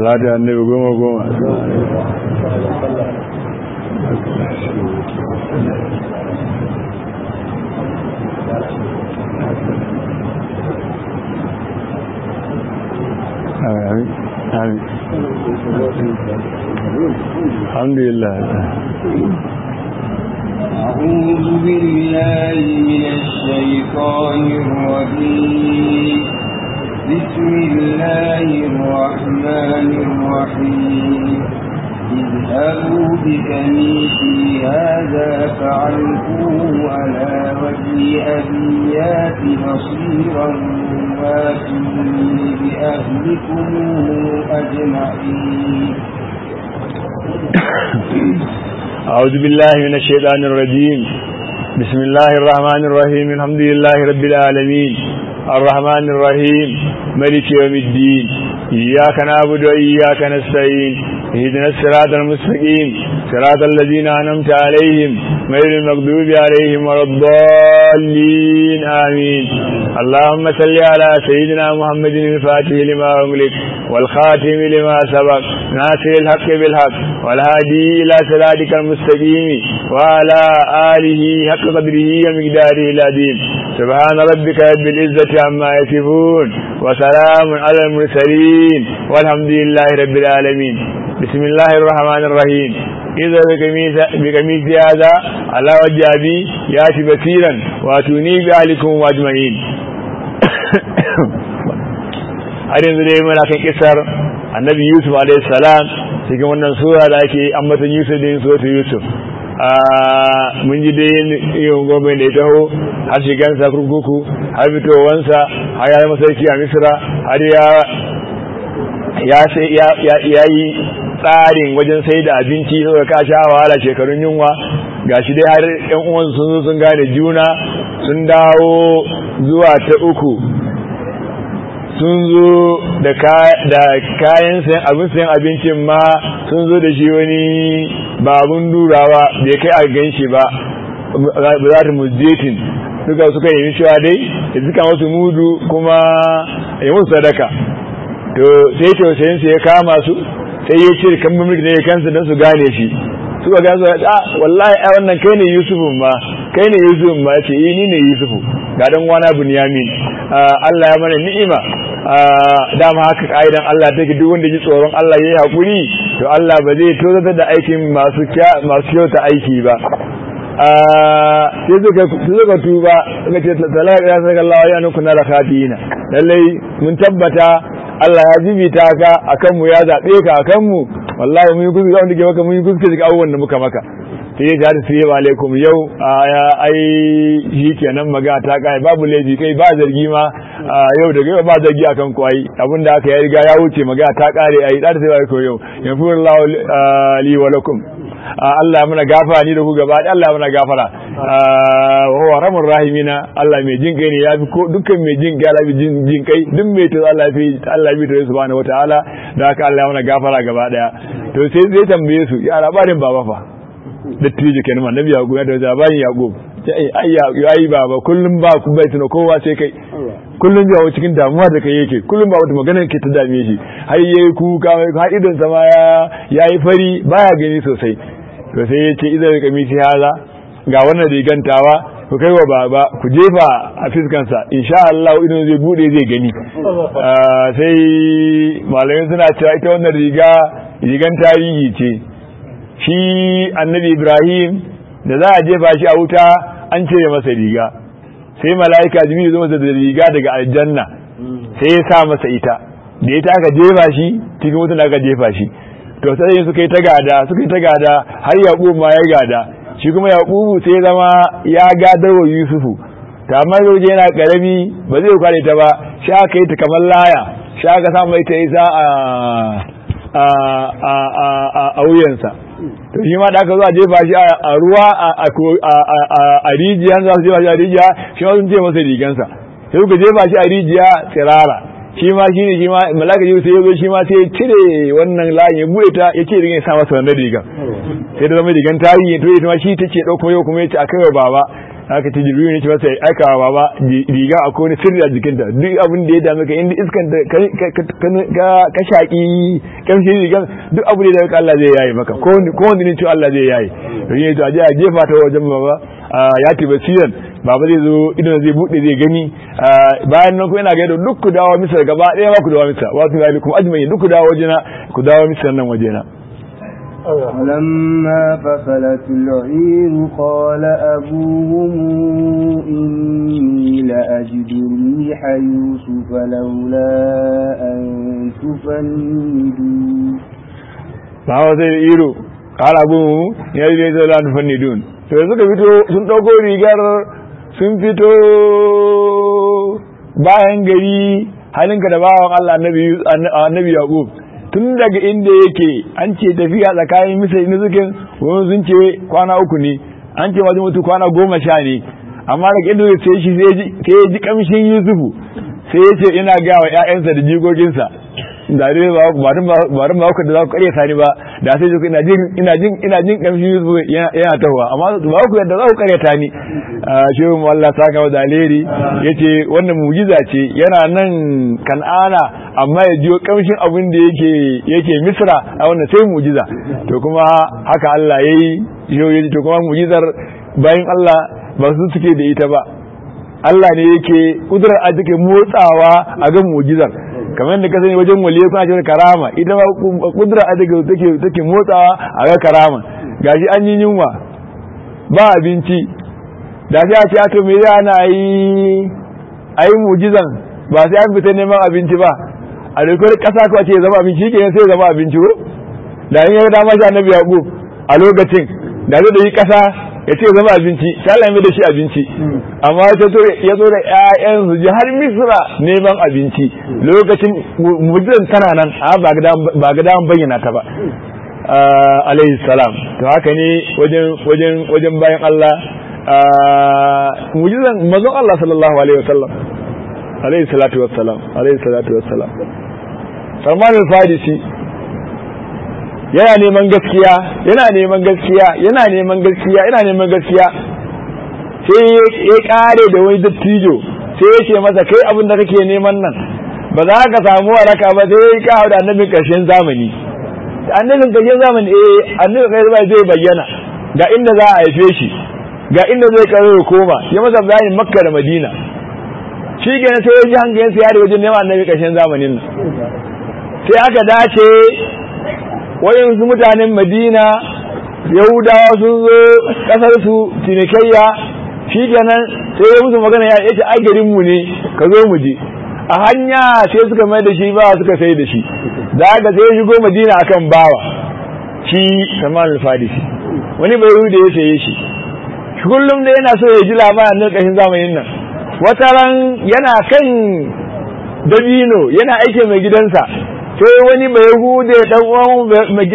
salatu annabi goma goma آمين آمين الحمد لله أعوذ بالله من الشيطان الرجيم بسم الله الرحمن الرحيم اذهبوا بكنيسي هذا فعلقوه على وجه أبيات بصيرا واتوني بأهلكم أجمعين أعوذ بالله من الشيطان الرجيم بسم الله الرحمن الرحيم الحمد لله رب العالمين الرحمن الرحيم ملك يوم الدين إياك نعبد وإياك نستعين اهدنا الصراط المستقيم صراط الذين أنعمت عليهم غير المغضوب عليهم ولا الضالين آمين اللهم صل على سيدنا محمد الفاتح لما أغلق والخاتم لما سبق ناصر الحق بالحق والهادي إلى صراطك المستقيم وعلى آله حق قدره ومقداره العظيم سبحان ربك رب العزة عما يصفون وسلام على المرسلين والحمد لله رب العالمين بسم الله الرحمن الرحيم إذا بقميص هذا على وجه أبي يأتي بصيرا واتوني بأهلكم أجمعين har yanzu dai muna kan kisar annabi yusuf alaihi salam cikin wannan sura da ake ambatan yusuf da yin sura yusuf mun ji dai yin gome da ya taho har shigansa kurkuku har fitowansa har ya masarki a misira har ya yi tsarin wajen sai da abinci saboda ka sha wahala shekarun yunwa gashi dai har yan uwansu sun zo sun gane juna sun dawo zuwa ta uku sun zo da kayan sayan abin sayan abincin ma sun zo da shi wani babun durawa bai kai a gan shi ba ba za ta muzjetin duka suka yi cewa dai da duka wasu mudu kuma yi musu sadaka to sai tausayinsu ya kama su sai ya ce kan mulki ne ya kansu don su gane shi suka gane su a wallahi a wannan kai ne yusufun ma kai ne yusufun ma ce yi ni ne yusufu ga dan wana bunyamin Allah ya mana ni'ima dama haka ka'idan Allah take duk wanda ji tsoron Allah yayi hakuri to Allah ba zai tozata da aikin masu masu kyauta aiki ba sai suka suka tuba suka ce talaka ya saka Allah ya nuku na rakatina lallai mun tabbata Allah ya jibita ka akan mu ya zabe ka akan mu wallahi mun yi kuskure wanda ke maka mun yi kuskure daga abubuwan da muka maka sai ya ta sai alaikum yau ai shi kenan maga ta kai babu laifi kai ba zargi ma yau daga yau ba zargi akan ku ai abinda aka ya riga ya wuce maga ta kare ai da sai alaikum yau yafurullahu li wa lakum Allah muna gafara ni da ku gaba Allah muna gafara wa huwa ramur rahimina Allah mai jin kai ne yafi ko dukkan mai jin kai Allah jin jin kai duk mai to Allah fi Allah bi to subhanahu wataala da haka Allah muna gafara gaba daya to sai zai tambaye su ya labarin baba fa dattijo kenan annabi ya goya da labarin yaqub sai ai ai baba kullum ba ku bai tuna kowa sai kai kullum ya cikin damuwa da kai yake kullum ba wata magana ke ta dame shi har yayi kuka har idon sa ma ya yayi fari baya gani sosai to sai ya ce idan ka misi haza ga wannan rigantawa ku kai wa baba ku jefa a fiskansa insha Allah idan zai bude zai gani sai malamai suna cewa ita wannan riga rigan tarihi ce shi annabi Ibrahim da za a jefa shi a wuta an cire masa riga sai mala'ika jibril zo masa da riga daga aljanna sai ya sa masa ita da ita aka jefa shi cikin wutan aka jefa shi to sai suka yi ta gada suka yi ta gada har yaqub ma ya gada shi kuma yaqubu sai ya zama ya gadar wa yusufu ta amma yau yana karami ba zai kware ta ba shi aka yi ta kamar laya shi aka sa mai ta isa a a a a wuyansa to shi ma da aka zo a jefa shi a ruwa a rijiya za su jefa shi a rijiya shi ma sun ce masa rigansa sai suka jefa shi a rijiya tsirara shi ma shi ne shi ma malaka jibril sai ya zo shi ma sai ya cire wannan layin ya buɗe ta ya ce rigan ya sa masa wannan rigan sai da zama rigan tarihi to ita ma shi take ɗauko yau kuma ya ce a kai wa baba aka ce jibril ne ce masa aika wa baba riga akwai wani sirri a jikinta duk abin da ya dame ka inda iskan da ka shaki kamshi rigan duk abu da ya Allah zai yayi maka ko wanda ne ce Allah zai yayi ne to a je a jefa ta wajen baba ya ti basiran baba zai zo idan zai bude zai gani bayan nan kuma ina ga duk ku dawo misar gaba ɗaya ba ku dawo misar wa tu zalikum ajma'in duk ku dawo wajena ku dawo misar nan wajena ولما فصلت العير قال أبوهم إني لأجد ريح يوسف لولا أن تفندون فهو سيد قال أبوهم يا ليت لا تفندون to suka fito sun ɗauko rigar sun fito bayan gari halinka da bawan Allah annabi Yaqub tun daga inda yake an ce tafiya tsakanin misali na zukin wani sun ce kwana uku ne an ce wajen mutu kwana goma sha ne amma daga inda sai shi sai ya ji kamshin yusufu sai ya ce ina gaya wa 'ya'yansa da jikokinsa da dai ba ba ba ku da za ku kare sani ba da sai ji ina jin ina jin ina jin kamshin yusufu yana tahowa amma ba ku yadda za ku kare ta ni shehu Allah saka wa daleri yace wannan mujiza ce yana nan kan'ana amma ya jiyo kamshin abin da yake yake misra a wannan sai mujiza to kuma haka Allah yayi yau yaji to kuma mujizar bayan Allah ba su suke da ita ba Allah ne yake kudurar a take motsawa a ga mujizar kamar da ka sani wajen waliye kuna cewa karama ita ba kudurar a take take motsawa a ga karama gashi an yi yunwa ba abinci da sai a ce to me za na yi ayi mujizan ba sai an fita neman abinci ba a dokar kasa ko ce zama abinci ke sai zama abinci ko da in ya dama shi annabi yaqub a lokacin da zai da yi kasa ya ce zama abinci sai Allah ya da shi abinci amma ya to ya zo da ƴaƴan su ji har misra neman abinci lokacin mujizan tana nan ba ga ba ga bayyana ta ba alayhi salam to haka ne wajen wajen wajen bayan Allah mujizan manzon Allah sallallahu alaihi wasallam alaihi salatu wassalam alaihi salatu wassalam Salman al-Farisi yana neman gaskiya yana neman gaskiya yana neman gaskiya yana neman gaskiya sai ya kare da wani dattijo sai ya ce masa kai abin da kake neman nan ba za ka samu waraka ba sai ya kawo da annabin karshen zamani annabin karshen zamani eh annabin karshen zamani zai bayyana ga inda za a haife shi ga inda zai karo ya koma ya masa bayanin makka da madina shi kenan sai ya ji hankalin sa ya da wajen neman annabi karshen zamanin nan sai aka dace wayansu mutanen madina yahudawa sun zo kasar su cinikayya shi kenan sai ya musu magana ya ce ai garin mu ne ka zo mu je a hanya sai suka mai da shi ba suka sai da shi da aka sai ya shigo madina akan bawa shi Salman al-Farisi wani bai da ya saye shi kullum da yana so ya ji labarin nan kashin zamanin nan wata ran yana kan dabino yana aike mai gidansa sai wani mai hude dan uwan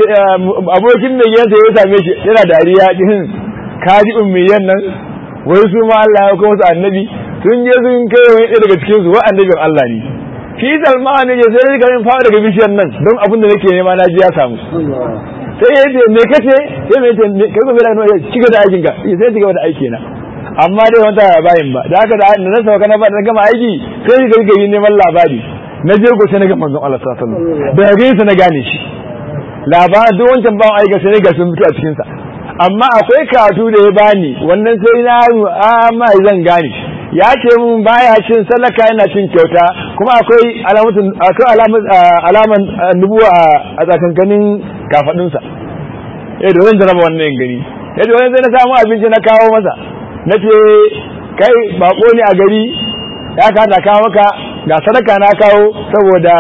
abokin mai gidansa ya same shi yana dariya din kaji ummiyan nan wai su ma Allah ya kawo su annabi sun je sun kai wani ɗaya daga cikin su wa annabin Allah ne shi Salman ne sai ka min fara daga bishiyar nan don abin da nake nema na ji ya samu sai ya ce me kace sai me ce kai ko bai da ci gaba da aikin ka sai ci gaba da aiki na amma dai wata bayin ba da haka da na sauka na ba da gama aiki sai ga gari neman labari na je ko sai na ga manzon Allah sallallahu alaihi wasallam da gare sa na gane shi labarin duk wancan bawan aika sai ga sun fito a cikin sa amma akwai katu da ya bani wannan sai na amma zan gane ya ce mun baya cin sadaka yana cin kyauta kuma akwai alamatun akwai alaman nubuwa a tsakankanin kafadunsa eh da zan jaraba wannan gani ya ce wani sai na samu abinci na kawo masa na ce kai bako ne a gari ya kada kawo maka ga sadaka na kawo saboda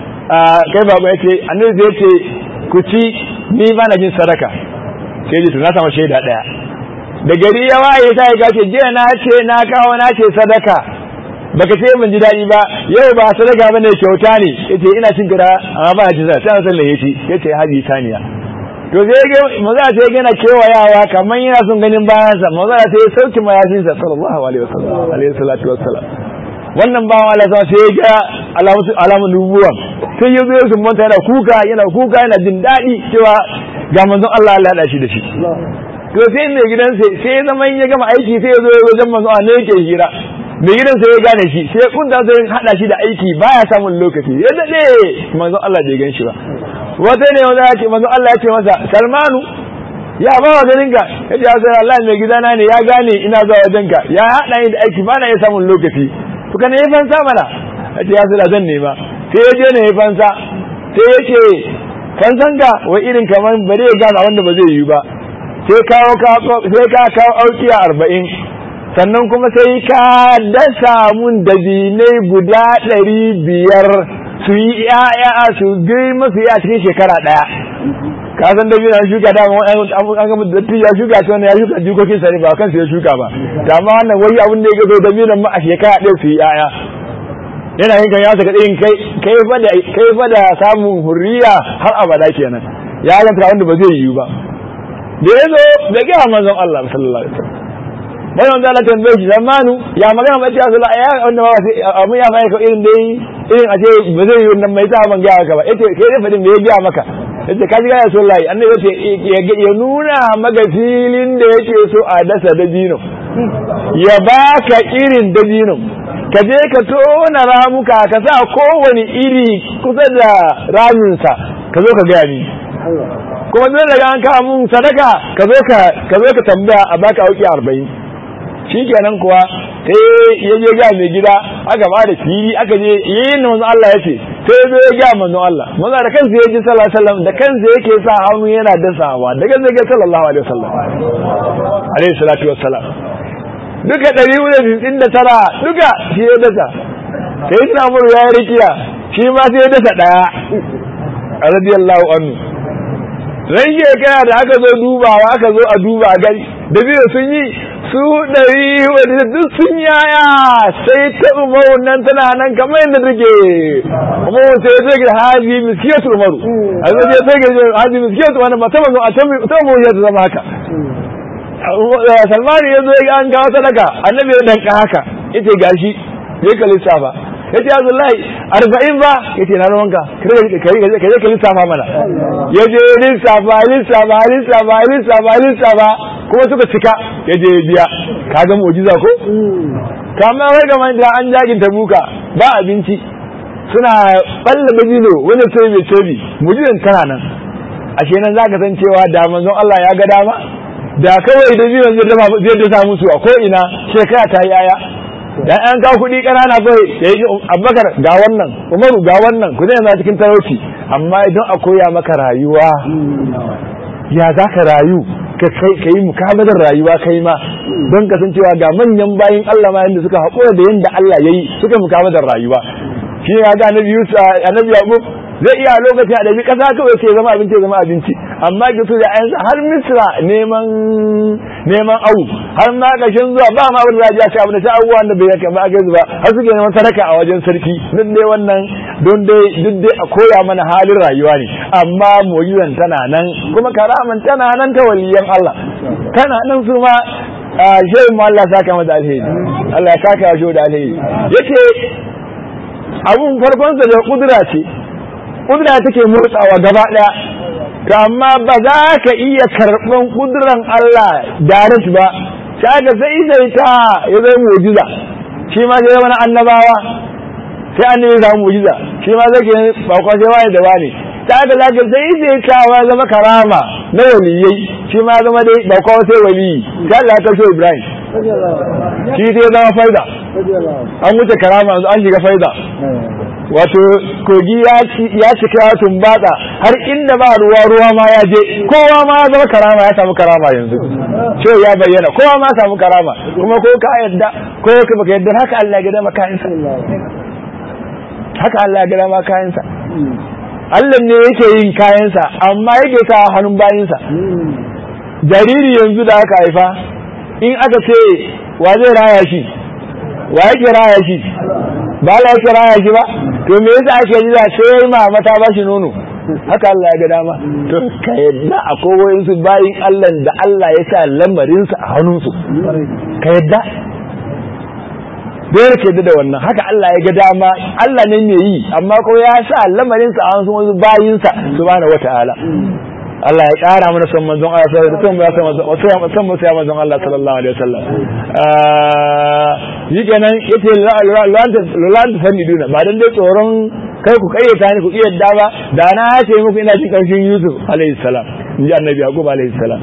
kai bako ya ce annabi zai ce ku ci ni ba na jin sadaka sai ji to na samu shaida daya da gari ya waye ta ya gace jiya na ce na kawo na ce sadaka baka ce mun ji daɗi ba yau ba sadaka bane kyauta ne yace ina cin gida amma ba ci sa sai sallah yace yace haji saniya to sai ga maza sai ga na kewayawa kamar yana son ganin bayan sa maza sai ya sauki mayafin sa sallallahu alaihi wasallam alaihi salatu wassalam wannan bawan Allah sa sai ya ga alamun nubuwa sai ya zo sun manta yana kuka yana kuka yana jin daɗi cewa ga manzon Allah Allah ya shi da shi to sai mai gidan sai sai zama in ya gama aiki sai ya zo wajen manzo Allah ne yake hira mai gidan sai ya gane shi sai kunta sai hada shi da aiki baya samun lokaci ya dade manzo Allah bai gan shi ba wata ne wanda ya ce manzo Allah ya ce masa Salmanu ya ba wa ganin ka ya ce sai Allah mai gidana ne ya gane ina zuwa wajen ka ya hada ni da aiki ba na iya samun lokaci to kana yi fansa mana ya ce ya sai zan nema sai ya je ne ya fansa sai ya ce fansan ka wa irin kamar ba zai gane wanda ba zai yi ba sai kawo sai ka kawo aukiya arba'in sannan kuma sai ka dasa mun dabinai guda ɗari biyar su yi ya'ya su girma su yi a cikin shekara ɗaya ka san da biyu shuka da an gama da ya shuka shi wannan ya shuka jikokin sa ne ba kansu ya shuka ba da amma wannan wai abin da ya gazo da biyu ma a shekara ɗaya su yi ya'ya yana yin kan ya saka ɗin kai kai fa da kai fa da samun hurriya har abada kenan ya ganta wanda ba zai yiwu ba da ya zo da ga manzon Allah sallallahu alaihi wasallam bayan da Allah tambaye shi zamanu ya magana ba ta sallallahu ya wanda ba sai amma ya mai ka irin dai irin aje ba zai yi wannan mai ta ban ga ka ba yace kai dai fadin me ya ga maka yace kaji ga rasulullahi annabi yace ya nuna maka filin da yake so a dasa dabino ya baka irin dabino ka je ka tona ramuka ka sa kowane iri kusa da raminsa ka zo ka gaya ni kuma dole daga an kawo mun sadaka ka zo ka ka zo ka tambaya a baka auki arba'in shikenan kuwa sai ya je ga mai gida aka ba da fili aka je yin manzo Allah ya ce sai ya zo ya ga manzo Allah manzo da kansa ya ji sallallahu alaihi wasallam da kansa yake sa hannu yana dasawa da kansa yake sallallahu alaihi wasallam alaihi salatu wassalam duka ɗari hudu da tara duka shi ya dasa sai suna muru ya yi rikiya shi ma sai ya dasa ɗaya radiyallahu anhu ran shekara da aka zo dubawa aka zo a duba gari da biyu sun yi su ɗari wadda duk sun yaya sai ta umaru nan tana nan kamar yadda take umaru sai ta ga haji miskiyatu umaru a zai je sai ga haji miskiyatu wani ba ta mazo a ta mu ya zama haka salmani ya zo ya an kawo sadaka annabi ya danka haka yace gashi ya kalisa ba yace Abdullahi arba'in ba yace na ruwanka kai kai kai ka lissafa mana yaje lissafa lissafa lissafa lissafa lissafa kuma suka cika yaje biya kaga mu'jiza ko kamar wai ga da an jagin tabuka ba abinci suna balla dabino wani sai mai tobi mu'jizan tana nan ashe nan zaka san cewa da manzon Allah ya ga dama da kawai da biyu zai dafa musu a ko ina shekara ta yi aya dan an kawo kuɗi ƙanana kawai ya yi abubakar ga wannan umaru ga wannan ku zai na cikin talauci amma idan a koya maka rayuwa ya za ka rayu ka yi mukabalar rayuwa kai ma don kasancewa ga manyan bayin Allah ma yadda suka haƙura da yadda Allah ya yi suka mukabalar rayuwa shi ne ga annabi Yusuf annabi Yaqub zai iya lokacin a ɗabi ƙasa kawai ce zama abinci zama abinci amma ga su da ayansa har misra neman neman au har ma ƙashin zuwa ba ma abin da za a ci abin da ta abubuwa da bai yaka ba a gaisu ba har suke neman sadaka a wajen sarki duk dai wannan don dai duk dai a koya mana halin rayuwa ne amma mu'jizan tana nan kuma karaman tana nan ta waliyan Allah tana nan su ma shehu ma Allah saka mata alheri Allah ya saka shi da alheri yace abun farkon sa da kudura ce kudura take motsawa gaba daya to amma ba za ka iya karban kuduran Allah direct ba sai ka sai sai ta ya zai mu'jiza shi ma sai wani annabawa sai annabi ya samu mu'jiza shi ma zai ke ba kwa sai wani da wani ta ga zaka sai sai ta wa zama karama na waliyai shi ma zama dai ba kwa sai waliyi sai Allah ta so Ibrahim shi dai zama faida an wuce karama an shiga faida wato kogi ya cika ya tumbata har inda ba ruwa ruwa ma ya je kowa ma ya zama karama ya samu karama yanzu ce ya bayyana kowa ma samu karama kuma ko ka yadda ko ka baka yadda haka Allah ya gada maka kayansa haka Allah ya gada maka kayansa Allah ne yake yin kayansa amma yake sa hannun bayinsa jariri yanzu da aka haifa in aka ce wa zai raya shi wa yake raya shi ba la yake raya shi ba to me yasa ake yi sai mama ta ba shi nono haka Allah ya ga dama to ka yadda akwai wayansu bayin Allah da Allah ya sa lamarinsa a hannunsu ka yadda dole ka yadda da wannan haka Allah ya ga dama Allah ne mai yi amma ko ya sa lamarinsa a hannun wasu bayinsa subhanahu wata'ala Allah ya ƙara mana son manzon Allah sallallahu alaihi wasallam son mu sai manzon Allah sallallahu alaihi wasallam yi kenan yace lalanta fanni duna ba dan dai tsoron kai ku kayyata ni ku iya yadda ba da na ce muku ina jin karshen Yusuf alaihi salam in ji annabi Yaqub alaihi salam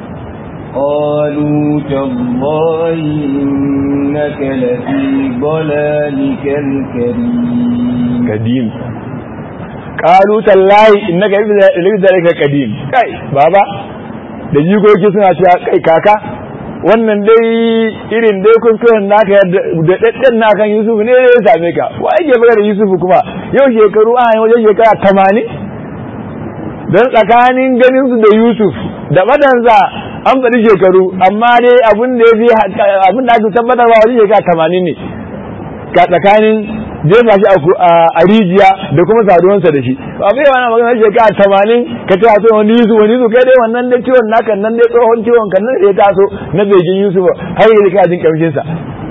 قالوا تالله إنك لفي ضلالك الكريم قديم قالوا تالله إنك لفي ضلالك القديم kai baba da jikoki suna cewa kai kaka wannan dai irin dai kuskuren naka da daddan naka Yusuf ne ya same ka wa yake baka da Yusuf kuma yau shekaru a wajen shekara 80 dan tsakanin ganin su da Yusuf da madanza an faɗi shekaru amma dai abin da ya fi abin da ake tabbatarwa wajen shekara tamanin ne ga tsakanin jefa shi a rijiya da kuma saduwansa da shi abin yawa na magana shekara tamanin ka ce a so wani yusuf wani yusuf kai dai wannan dai ciwon naka nan dai tsohon ciwon kan nan ya taso na begin yusuf har yi ka jin kamshinsa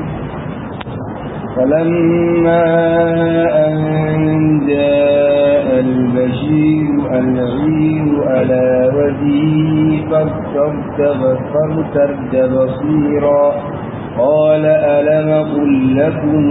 فلما أن جاء البشير العير على وجهه فارتد بصيرا قال ألم قل لكم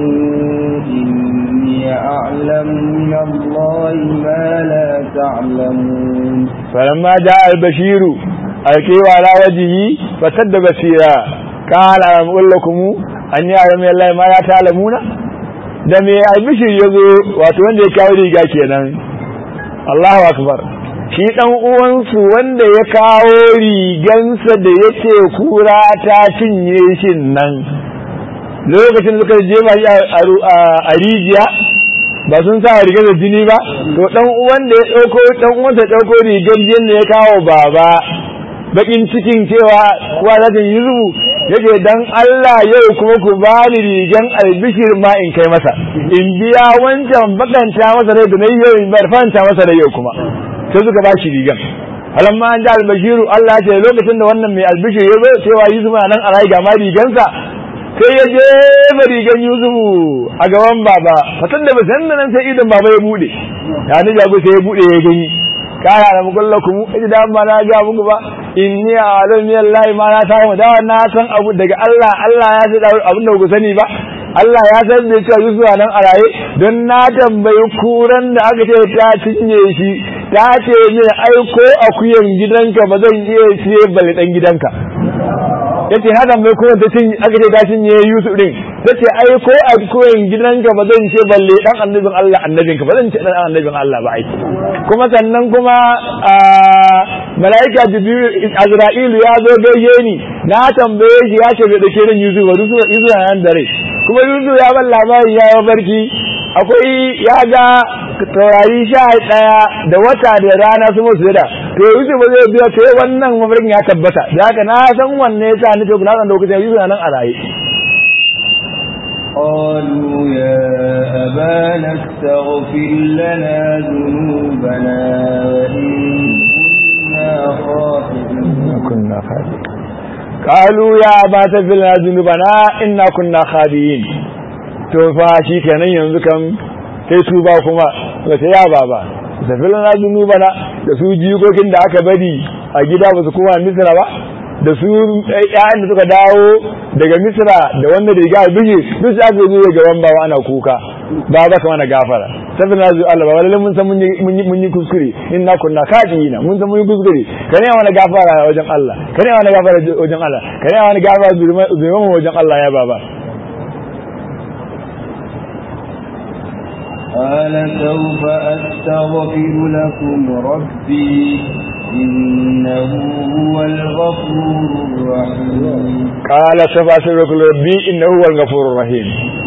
إني أعلم من الله ما لا تعلمون فلما جاء البشير ألقيه على وجهه فارتد بصيرا قال ألم قل لكم an yi ayyami Allah ma ya ta'lamuna da me albishir ya zo wato wanda ya kawo riga kenan Allahu akbar shi dan uwansu wanda ya kawo rigansa da yake kura ta cinye shi nan lokacin da suka jefa shi a rijiya ba sun sa rigar da jini ba to dan uwan da ya dauko dan uwansa dauko rigar jin da ya kawo baba bakin cikin cewa kuwa za ta yi zubu yake dan Allah yau kuma ku bani rigan albishir ma in kai masa in biya wancan bakanta masa rai da na yau in bar fanta masa rai yau kuma sai suka ba shi rigan alamma an ji albashiru Allah ya ce lokacin da wannan mai albishir ya zo cewa Yusuf na nan a rai ga ma rigansa sai ya jefa rigan Yusuf a gaban baba fatan da basan nan sai idan baba ya bude ya ni jago sai ya bude ya gani kaya da mukullakum idan ba na ga muku ba inni a'lamu billahi ma la ta'lamu da na san abu daga Allah Allah ya san abin da ku sani ba Allah ya san da cewa Yusuf nan a raye don na tambayi kuran da aka ce ta cinye shi ta ce ne aiko akuyan gidanka ba zan iya siye bale dan gidanka yace na tambayi kuran ta cinye aka ce ta cinye Yusuf din tace aiko akuyan gidanka ba zan ce balle dan annabin Allah annabinka ba zan ce dan annabin Allah ba ai kuma sannan kuma mala'ika jibril azra'ilu ya zo gaishe ni na tambaye shi ya ce bai dake ran yusuf ba yusuf nan da rai kuma yusuf ya ban labari ya yi barki akwai ya ga taurari sha ɗaya da wata da rana su musu da to yusuf ba zai biya sai wannan mafarkin ya tabbata da haka na san wanne ya sa ni to na san lokacin yusuf nan a raye قالوا يا أبانا استغفر لنا ذنوبنا وإن كنا خاطئين كنا خاطئين قالوا يا أبا تغفر لنا ذنوبنا إنا كنا خاطئين to fa shi kenan yanzu kan sai su ba kuma ga ya baba tafi lana zunubana da su jikokin da aka bari a gida ba su kuma misra ba da su ƴaƴan da suka dawo daga misra da wanda da riga bige duk su aka zo gaban baba ana kuka ba ba kama na gafara tafi na zuwa Allah ba lalle mun san mun yi mun yi kuskure inna kunna kadina mun san mun yi kuskure kane wani gafara wajen Allah kane wani gafara wajen Allah kane wani gafara zurma wajen Allah ya baba قال سوف أستغفر لكم ربي إنه هو الغفور الرحيم قال سوف أستغفر لكم ربي إنه هو الغفور الرحيم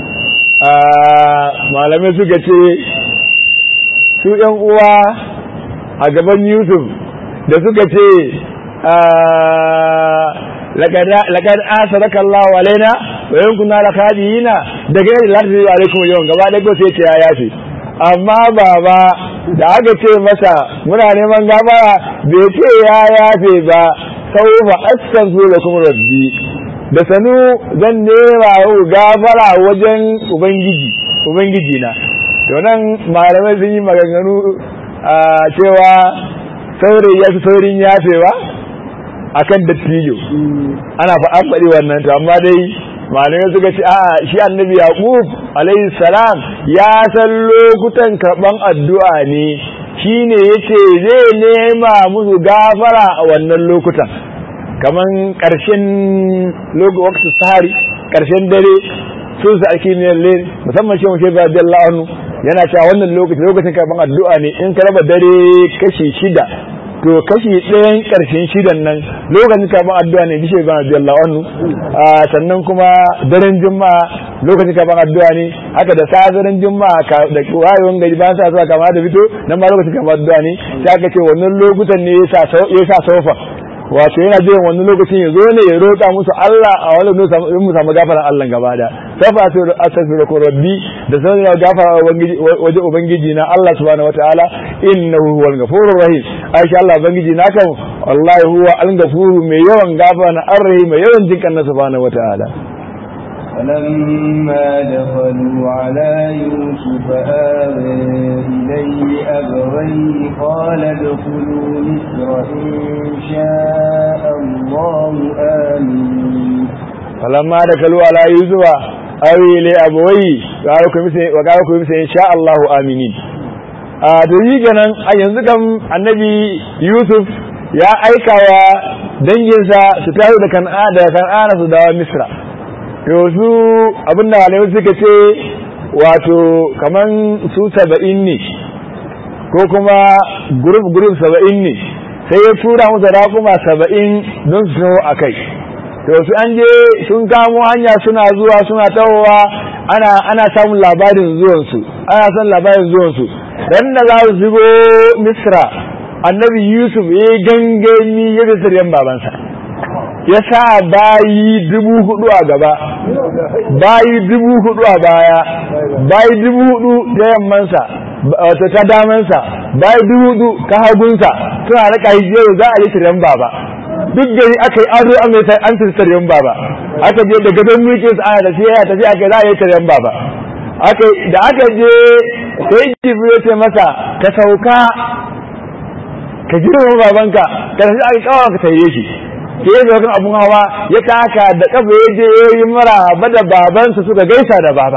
malamai suka ce su ‘yan uwa a gaban Yusuf da suka ce laƙar asaraka Allah wa laina wa yankun na lakadiyina daga yadda lati zai alaikum yawan gaba ɗaya sai ce ya yafe amma baba da aka ce masa muna neman gabara bai ce ya yafe ba sau fa astaghfiru lakum rabbi da sanu zan nema yau gafara wajen ubangiji ubangiji na to nan malamai sun yi maganganu a cewa saurayi ya fi saurin yafewa akan dattijo ana fa an faɗi wannan to amma dai malamai suka ce a shi annabi yaqub alayhi salam ya san lokutan karban addu'a ne shine yace zai nema musu gafara a wannan lokutan kaman karshen lokacin sahari karshen dare sun sa ake ne le musamman shi mutum radiyallahu anhu yana cewa wannan lokacin lokacin karban addu'a ne in ka raba dare kashi shida to kashi ɗayan ƙarshen shidan nan lokacin karban addu'a ne bishe ban radiyallahu anhu sannan kuma daren juma'a lokacin karban addu'a ne haka da sa daren juma'a da wayewan gari bayan sa zuwa kama da fito nan ma lokacin karban addu'a ne sai aka ce wannan lokutan ne ya sa sofa wato yana jiran wani lokacin ya zo ne ya roƙa musu Allah a wani lokacin mu samu gafaran Allah gaba da safa astaghfiruka rabbi da sanin gafara waje ubangiji na Allah subhanahu wataala innahu huwal ghafurur rahim aisha Allah ubangiji na kan wallahi huwa al-ghafuru mai yawan gafara ar-rahim mai yawan jinkan na subhanahu wataala فلما دخلوا على يوسف آوى إليه أبويه قال ادخلوا مصر إن شاء الله آمين فلما دخلوا على يوسف آوى إليه أبويه وقالوا مثل إن شاء الله آمين a to yi ganan a yanzu kam annabi yusuf ya aika wa danginsa su tafi da kan'a da kan'ana su dawo misra yanzu abin da malamai suka ce wato kaman su saba'in ne ko kuma group group saba'in ne sai ya tura musu rakuma saba'in don su taho a kai to su an je sun kamo hanya suna zuwa suna tahowa ana ana samun labarin zuwansu ana son labarin zuwansu dan da za su shigo misra annabi yusuf ya yi gangami ya fi siryan babansa ya sa bayi dubu hudu a gaba bayi dubu hudu a baya bayi dubu hudu ta yammansa wato ta damansa bayi dubu hudu ta hagunsa suna raka hijiyar za a yi siryan baba duk gari aka yi ado an mai an siryan baba aka je da gadon mulkin sa ana tafiya ya tafi aka za a yi siryan baba aka da aka je sai jibril ya ce masa ka sauka ka girma babanka ka tafi aka kawo ka tare shi sai ya kan abun hawa ya taka da kafa ya je ya yi maraba da babansa suka gaisa da baba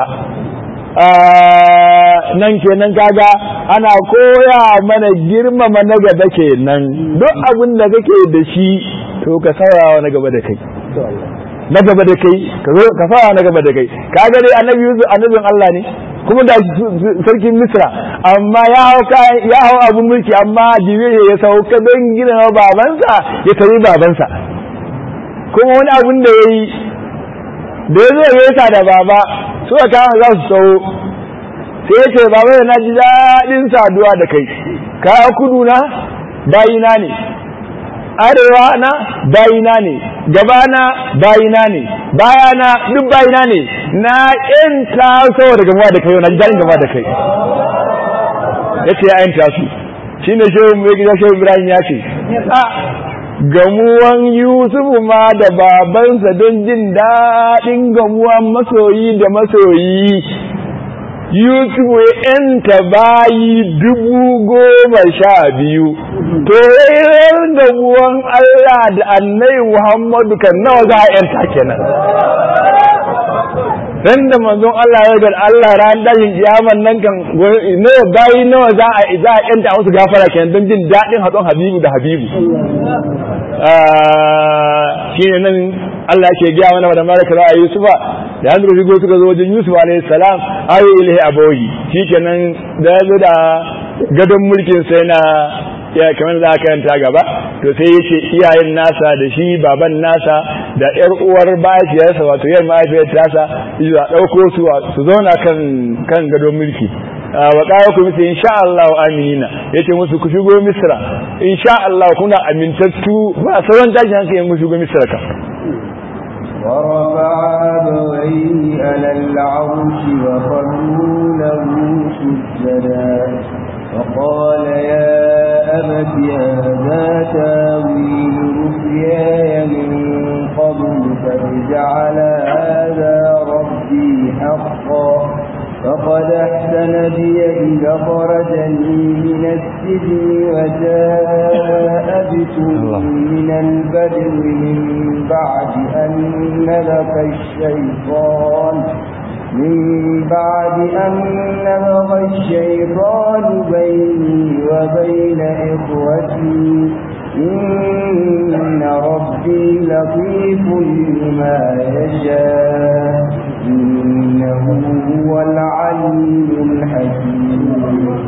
nan kenan kaga ana koya mana girmama na gaba kenan duk abin da kake da shi to ka saurawa na gaba da kai na gaba da kai ka zo ka fara na gaba da kai kaga dai annabi Yusuf annabin Allah ne kuma da sarkin Misra amma ya hau ya hau abun mulki amma Jibril ya sauka don gina babansa ya tari babansa kuma wani abun da yayi da ya zo ya yasa da baba suka kama za su tsawo sai ya ce baba na ji daɗin saduwa da kai ka kudu na bayina ne arewa na bayina ne gabana bayina ne bayana duk bayina ne na in taso daga gamuwa da kai na ji daɗin gamuwa da kai ya ce ya yanta su shi ne shehu mai gida shehu ibrahim ya ce a gamuwan yusufu ma da babansa don jin daɗin gamuwan masoyi da masoyi Yusuf ya ‘yanta bayi dubu goma sha biyu, to yayin da buwan Allah da annai Muhammadu kan nawa za a ‘yanta kenan. Dan da manzon Allah ya ga Allah ran dashin kiyaman nan kan nawa bayi nawa za a za a ‘yanta musu gafara kenan don jin daɗin haɗon Habibu da Habibu. Shi ne nan Allah ke gaya mana da malaka za a Yusufa da hannu rigo suka zo wajen Yusuf alayhi salam ayi ilahi aboyi shikenan da ya zo da gadon mulkin sai na ya kamar za ka yanta gaba to sai ya ce iyayen nasa da shi baban nasa da yar uwar mahaifiyarsa wato yar mahaifiyar tasa zuwa ɗauko su su zauna kan kan gadon mulki wa ƙara ku misa insha Allah aminina yace musu ku shigo misra insha Allah kuna amintattu ba sauran tashin hankali mu shigo misra ka ورفع أبويه على العرش وخروا له سجدا وقال يا أبت هذا تاويل رؤياي من قبل قد جعل هذا ربي حقا فقد أحسن بي إذا خرجني من السجن وجاء البدر من بعد أن نلق الشيطان من بعد أن نبغ الشيطان بيني وبين إخوتي إن ربي لطيف لما يشاء إنه هو العليم الحكيم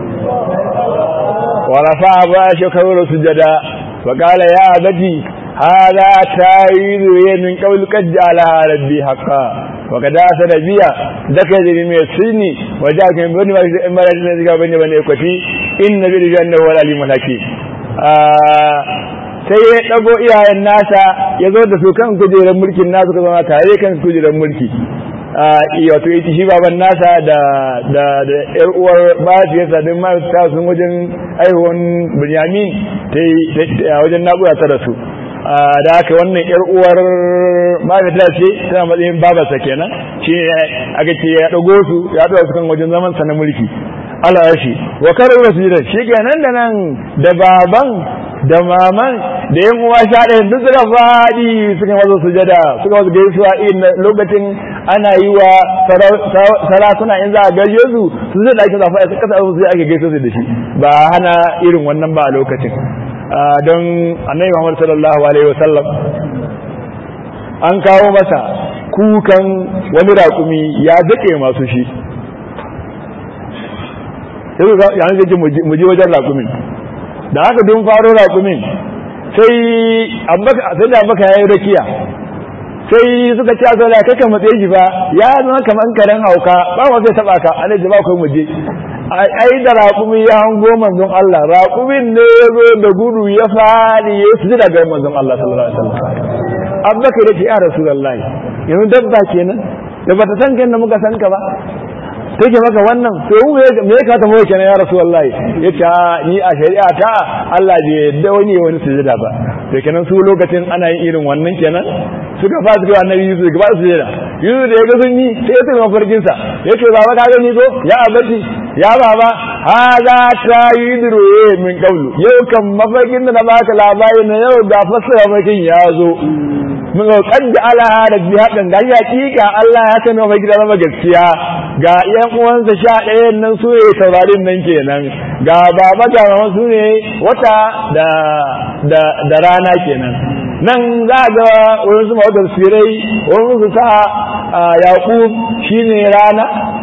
ورفع باشكه سجدا فقال يا أبتي هذا تاويل من قول قد جعلها ربي حقا وقد أسر بيا ذكر من السجن وجاءك من بني مرد نزقى بني بني إكوتي إن بالجنة هو العليم الحكيم sai ya ɗago iyayen nasa ya zo da su kan kujerar mulkin nasu ka zama tare kan kujerar mulki wato ita shi baban nasa da da da yar uwar mahaifiyarsa don mahaifiyarsa sun wajen aihuwan binyamin ta wajen naƙuya ta rasu da haka wannan yar uwar mahaifiyarsa ce tana matsayin babarsa kenan shi aka ce ya ɗago su ya ɗaga su kan wajen zaman sa na mulki Allah ya shi wa karar rasulun shi kenan da nan da baban da maman da yan uwa sha ɗaya duk suka faɗi suka wazo sujada suka wazo gaisuwa irin lokacin ana yi wa sarakuna in za a gaishe su su zai ɗaki zafa a kasa su ake gaishe su da shi ba hana irin wannan ba a lokacin don annabi Muhammad sallallahu alaihi wasallam an kawo masa kukan wani raƙumi ya daƙe masu shi sai yanzu zai mu je wajen raƙumin da haka dun faro raƙumin sai sai da baka yayi rakiya sai suka ci azo da kaka matsayi shi ba ya zama kaman karen hauka ba ma zai taba ka alai ba kai muje ai da raƙumi ya hango manzon Allah raƙumin ne ya zo da gudu ya fadi ya su daga manzon Allah sallallahu alaihi wasallam abbaka da ya rasulullahi yanzu dabba kenan da bata san kan da muka san ka ba take maka wannan to me ya ka tafi kenan ya rasulullahi yace ni a shari'a ta Allah bai yadda wani ya wani sujada ba to kenan su lokacin ana yin irin wannan kenan suka fasa ga annabi Yusuf gaba su sujada Yusuf da ya ga sun yi sai ya tafi mafarkin sa yace baba ka gani ko ya abati ya baba hada tayidru min qawlu yau kan mafarkin da na baka labari na yau da fasara mafarkin ya zo mun ga kadda ala da bi hakan ga hakika Allah ya sani mafarki da zama gaskiya ga yan uwansa sha ɗayan nan su ne taurarin nan kenan ga baba ga mama su ne wata da da da rana kenan nan za ga wani su mawadar sirai wani su sa yaƙub shine rana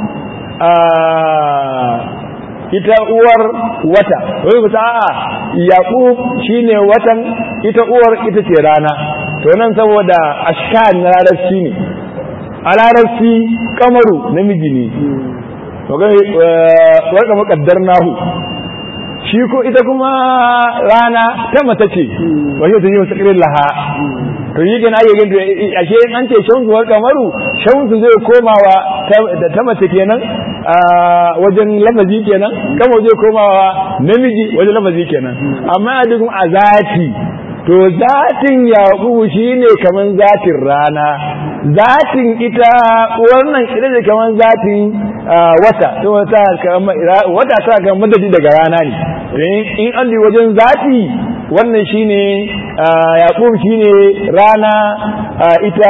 ita uwar wata wani ku a'a yaƙub shine watan ita uwar ita ce rana to nan saboda ashkan na larabci ne a larabci kamaru namiji ne waka makaddar nahu shi ko ita kuma rana ta mata ce wajen ta yi wasu ƙirin laha to yi gina ake gina ashe an ce shamsu wa kamaru shamsu zai komawa da ta mace kenan wajen lafazi kenan kama zai komawa namiji wajen lafazi kenan amma a duk a zati to zatin yaƙubu shine kaman zatin rana zatin ita wannan ita ce kaman zatin wata to wata wata ta ga madadi daga rana ne in an ji wajen zati wannan shine yaƙub shine rana ita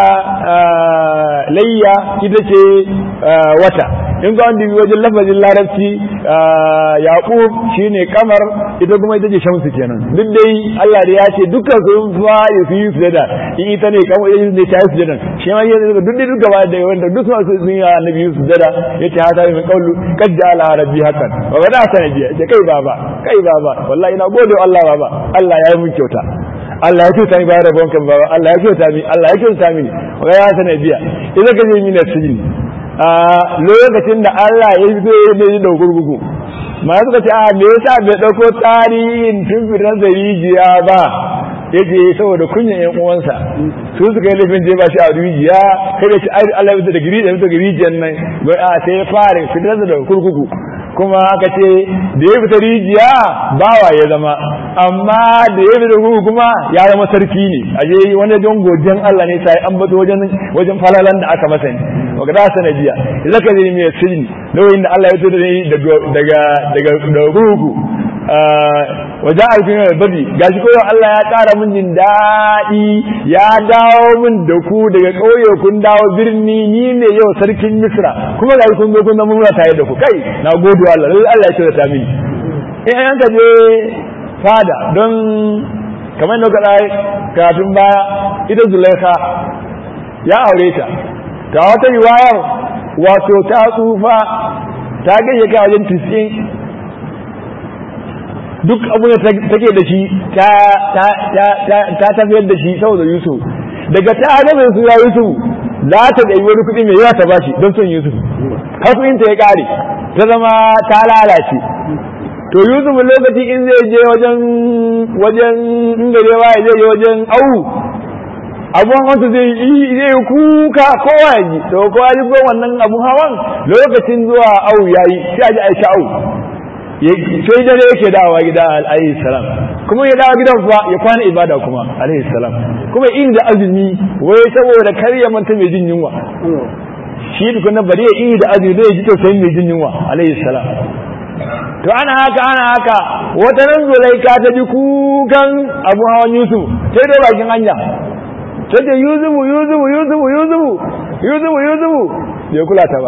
layya ita ce wata in ga wanda wajen lafazin larabci yaƙub shine kamar ita kuma ita ce shamsu kenan duk dai Allah da ya ce dukkan sun fa ya fi yi sujada in ita ne kamar ita ne ta yi sujada shi ma ya duk dai duk gaba da wanda duk sun yi annabi yi sujada ya ce hata min qawlu qad ja'ala rabbi hakan wa bada sanabiya ce kai baba kai baba wallahi ina gode Allah baba Allah ya yi mun kyauta Allah ya kyauta mi bayar rabon kan baba Allah ya kyauta mi Allah ya kyauta mi wa ya sanabiya idan ka je mi na sijin a lokacin da Allah ya yi zai da gurgugu ma suka ce a me yasa bai dauko tarihin tun fitar da rijiya ba yace saboda kunyan yan uwansa su suka yi laifin je ba shi a rijiya kai da shi Allah ya da giri da rijiyar nan a sai ya fara fitar da kurkuku kuma aka ce da ya fita rijiya bawa ya zama amma da ya fita kurkuku kuma ya zama sarki ne a je wani don gojen Allah ne sai an bato wajen wajen falalan da aka masa ne wa ga sanadiya zaka ne mai sirri lokacin da Allah ya fito da daga daga daga kurkuku wajen alfin babi gashi koyo Allah ya ƙara min jin daɗi ya dawo min da ku daga ƙauye kun dawo birni ni ne yau sarkin misra kuma gashi kun zo kun zama muna tare da ku kai na gode Allah lallai Allah ya kira ta mini in an ka je fada don kamar da kaɗa kafin baya ita zulaika ya aure ta ga wata riwayar wato ta tsufa ta gaje ka wajen tisin duk abu da take da shi ta tafiyar da shi saboda yusuf daga ta gaba su ya yusuf za ta ɗai wani kuɗi mai yawa ta bashi don son yusuf har ta ya ƙare ta zama ta lalace to yusuf lokaci in zai je wajen wajen inda zai waye zai je wajen au abun wanda zai yi zai kuka kowa ya ji to kowa ji ko wannan abun hawan lokacin zuwa au yayi sai a ji aisha au sai dare yake dawowa gida alayhi salam kuma ya dawo gidan kuwa ya kwana ibada kuma alayhi salam kuma in da azumi wai saboda kar ya manta mai jin yunwa shi tukuna bari ya yi da azumi zai ji tausayin mai jin yunwa alayhi salam to ana haka ana haka wata nan zulaika ta ji kukan abu hawan yusuf sai dai bakin hanya ta ce yuzufu yuzufu yuzufu yuzufu yuzufu yuzufu bai kula ta ba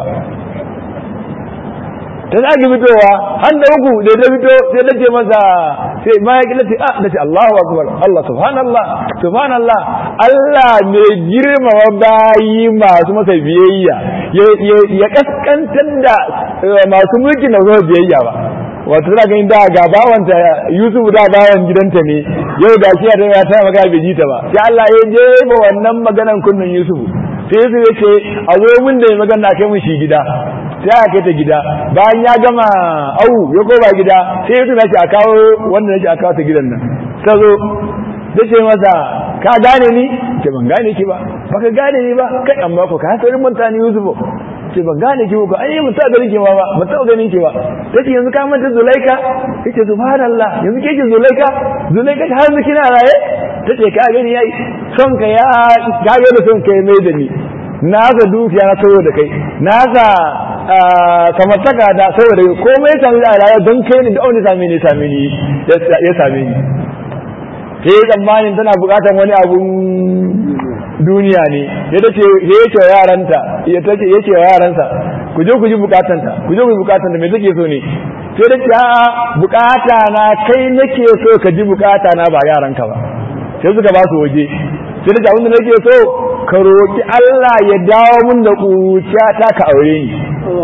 ta zagi fitowa har da uku da ta fito sai ta ce masa sai ma ya kila ce ah da ce Allahu akbar Allah subhanallah subhanallah Allah mai girmama bayi masu masa biyayya ya kaskantar da masu mulki na zuwa biyayya ba wato tana ganin da ga bawanta Yusuf da bawan gidanta ne yau da shi ya ta magana bai ji ta ba sai Allah ya jefa wannan maganan kunnan Yusuf sai Yusuf ya ce a zo mun da magana kai mun shi gida sai aka kai ta gida bayan ya gama au ya koma gida sai Yusuf ya ce a kawo wanda ya ce a kawo ta gidan nan ta zo da ce masa ka gane ni ce ban gane ki ba baka gane ni ba kai amma ko ka saurin manta ni Yusuf ce ban gane ki ba ai mun ta ganin ki ba ba ban ta ganin ki ba tace yanzu ka manta Zulaika yace subhanallah yanzu ke ki Zulaika Zulaika har yanzu kina raye tace ka gani yayi son ka ya ka ga da son kai mai da ni na ga dukiya na saboda kai na ga kamar taka da saboda komai ya sami da rayuwa don kai ni da wani same ni same ni ya same ni sai tsammanin tana bukatar wani abun duniya ne ya tace ya ce wa yaranta ya tace ya ce wa yaransa ku je ku ji bukatanta ku je ku ji bukatanta me take so ne sai da ce a bukata na kai nake so ka ji bukata na ba yaranka ba sai suka ba su waje sai da abin da nake so ka roki Allah ya dawo mun da kuciya ta ka aure ni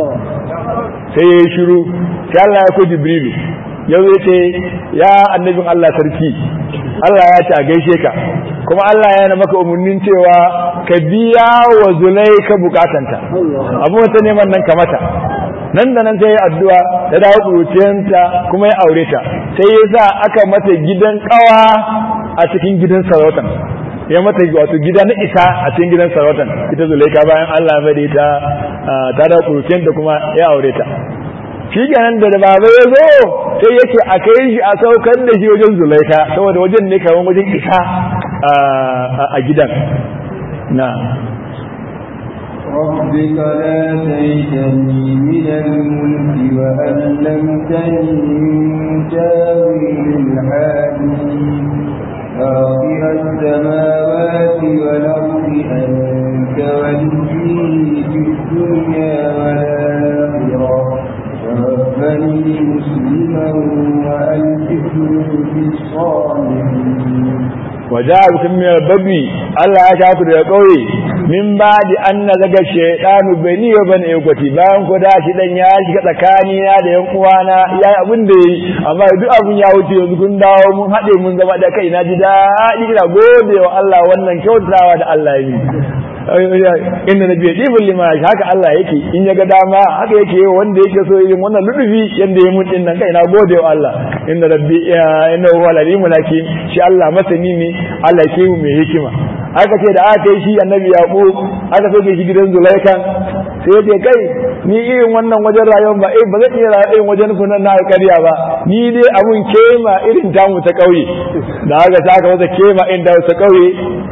sai ya shiru sai Allah ya ko Jibrilu yau ya ce ya annabin Allah sarki Allah ya ce a gaishe ka kuma Allah yana maka umarnin cewa ka biya wa zulaika bukatanta abu wata neman nan ka mata nan da nan sai addu'a ta dawo kuruciyanta kuma ya aure ta sai ya sa aka mata gidan kawa a cikin gidan sarautan ya mata wato gida na isa a cikin gidan sarautan ita zulaika bayan Allah ya bade ta ta dawo kuruciyanta kuma ya aure ta shi kenan da baba ya zo sai yake a kai shi a saukar da shi wajen zulaika saboda wajen ne kamar wajen isa a gidan na ربك لا تيتني من الملك وألمتني من تاويل الحديث فاطر السماوات والأرض أنت ولي في الدنيا والآخرة توفني مسلما وألحقني بالصالحين وجاء بكم من البدو Allah ya shaku daga ƙauye min ba da an na zaga shaidanu bai ni ba ne kwati bayan ku da shi dan ya shiga tsakani na da yan uwana ya yi abin da yi amma duk abin ya wuce yanzu kun dawo mun haɗe mun zama da kai na ji daɗi ina gode wa Allah wannan kyautawa da Allah ya yi inda na biya ɗibin lima haka Allah yake in ya ga dama haka yake yi wanda yake so yin wannan ludufi yadda ya mun ɗin nan kai na gode wa Allah inda rabbi inda huwa lalimu lakin shi Allah masani ne Allah ke mai hikima aka ce da aka yi shi annabi yaqub aka soke shi gidan zulaikan sai ya ce kai ni irin wannan wajen rayuwar ba eh ba zan iya rayuwa irin wajen kunan na alƙarya ba ni dai abun kema irin tamu ta ƙauye da aka saka masa kema irin tamu ta ƙauye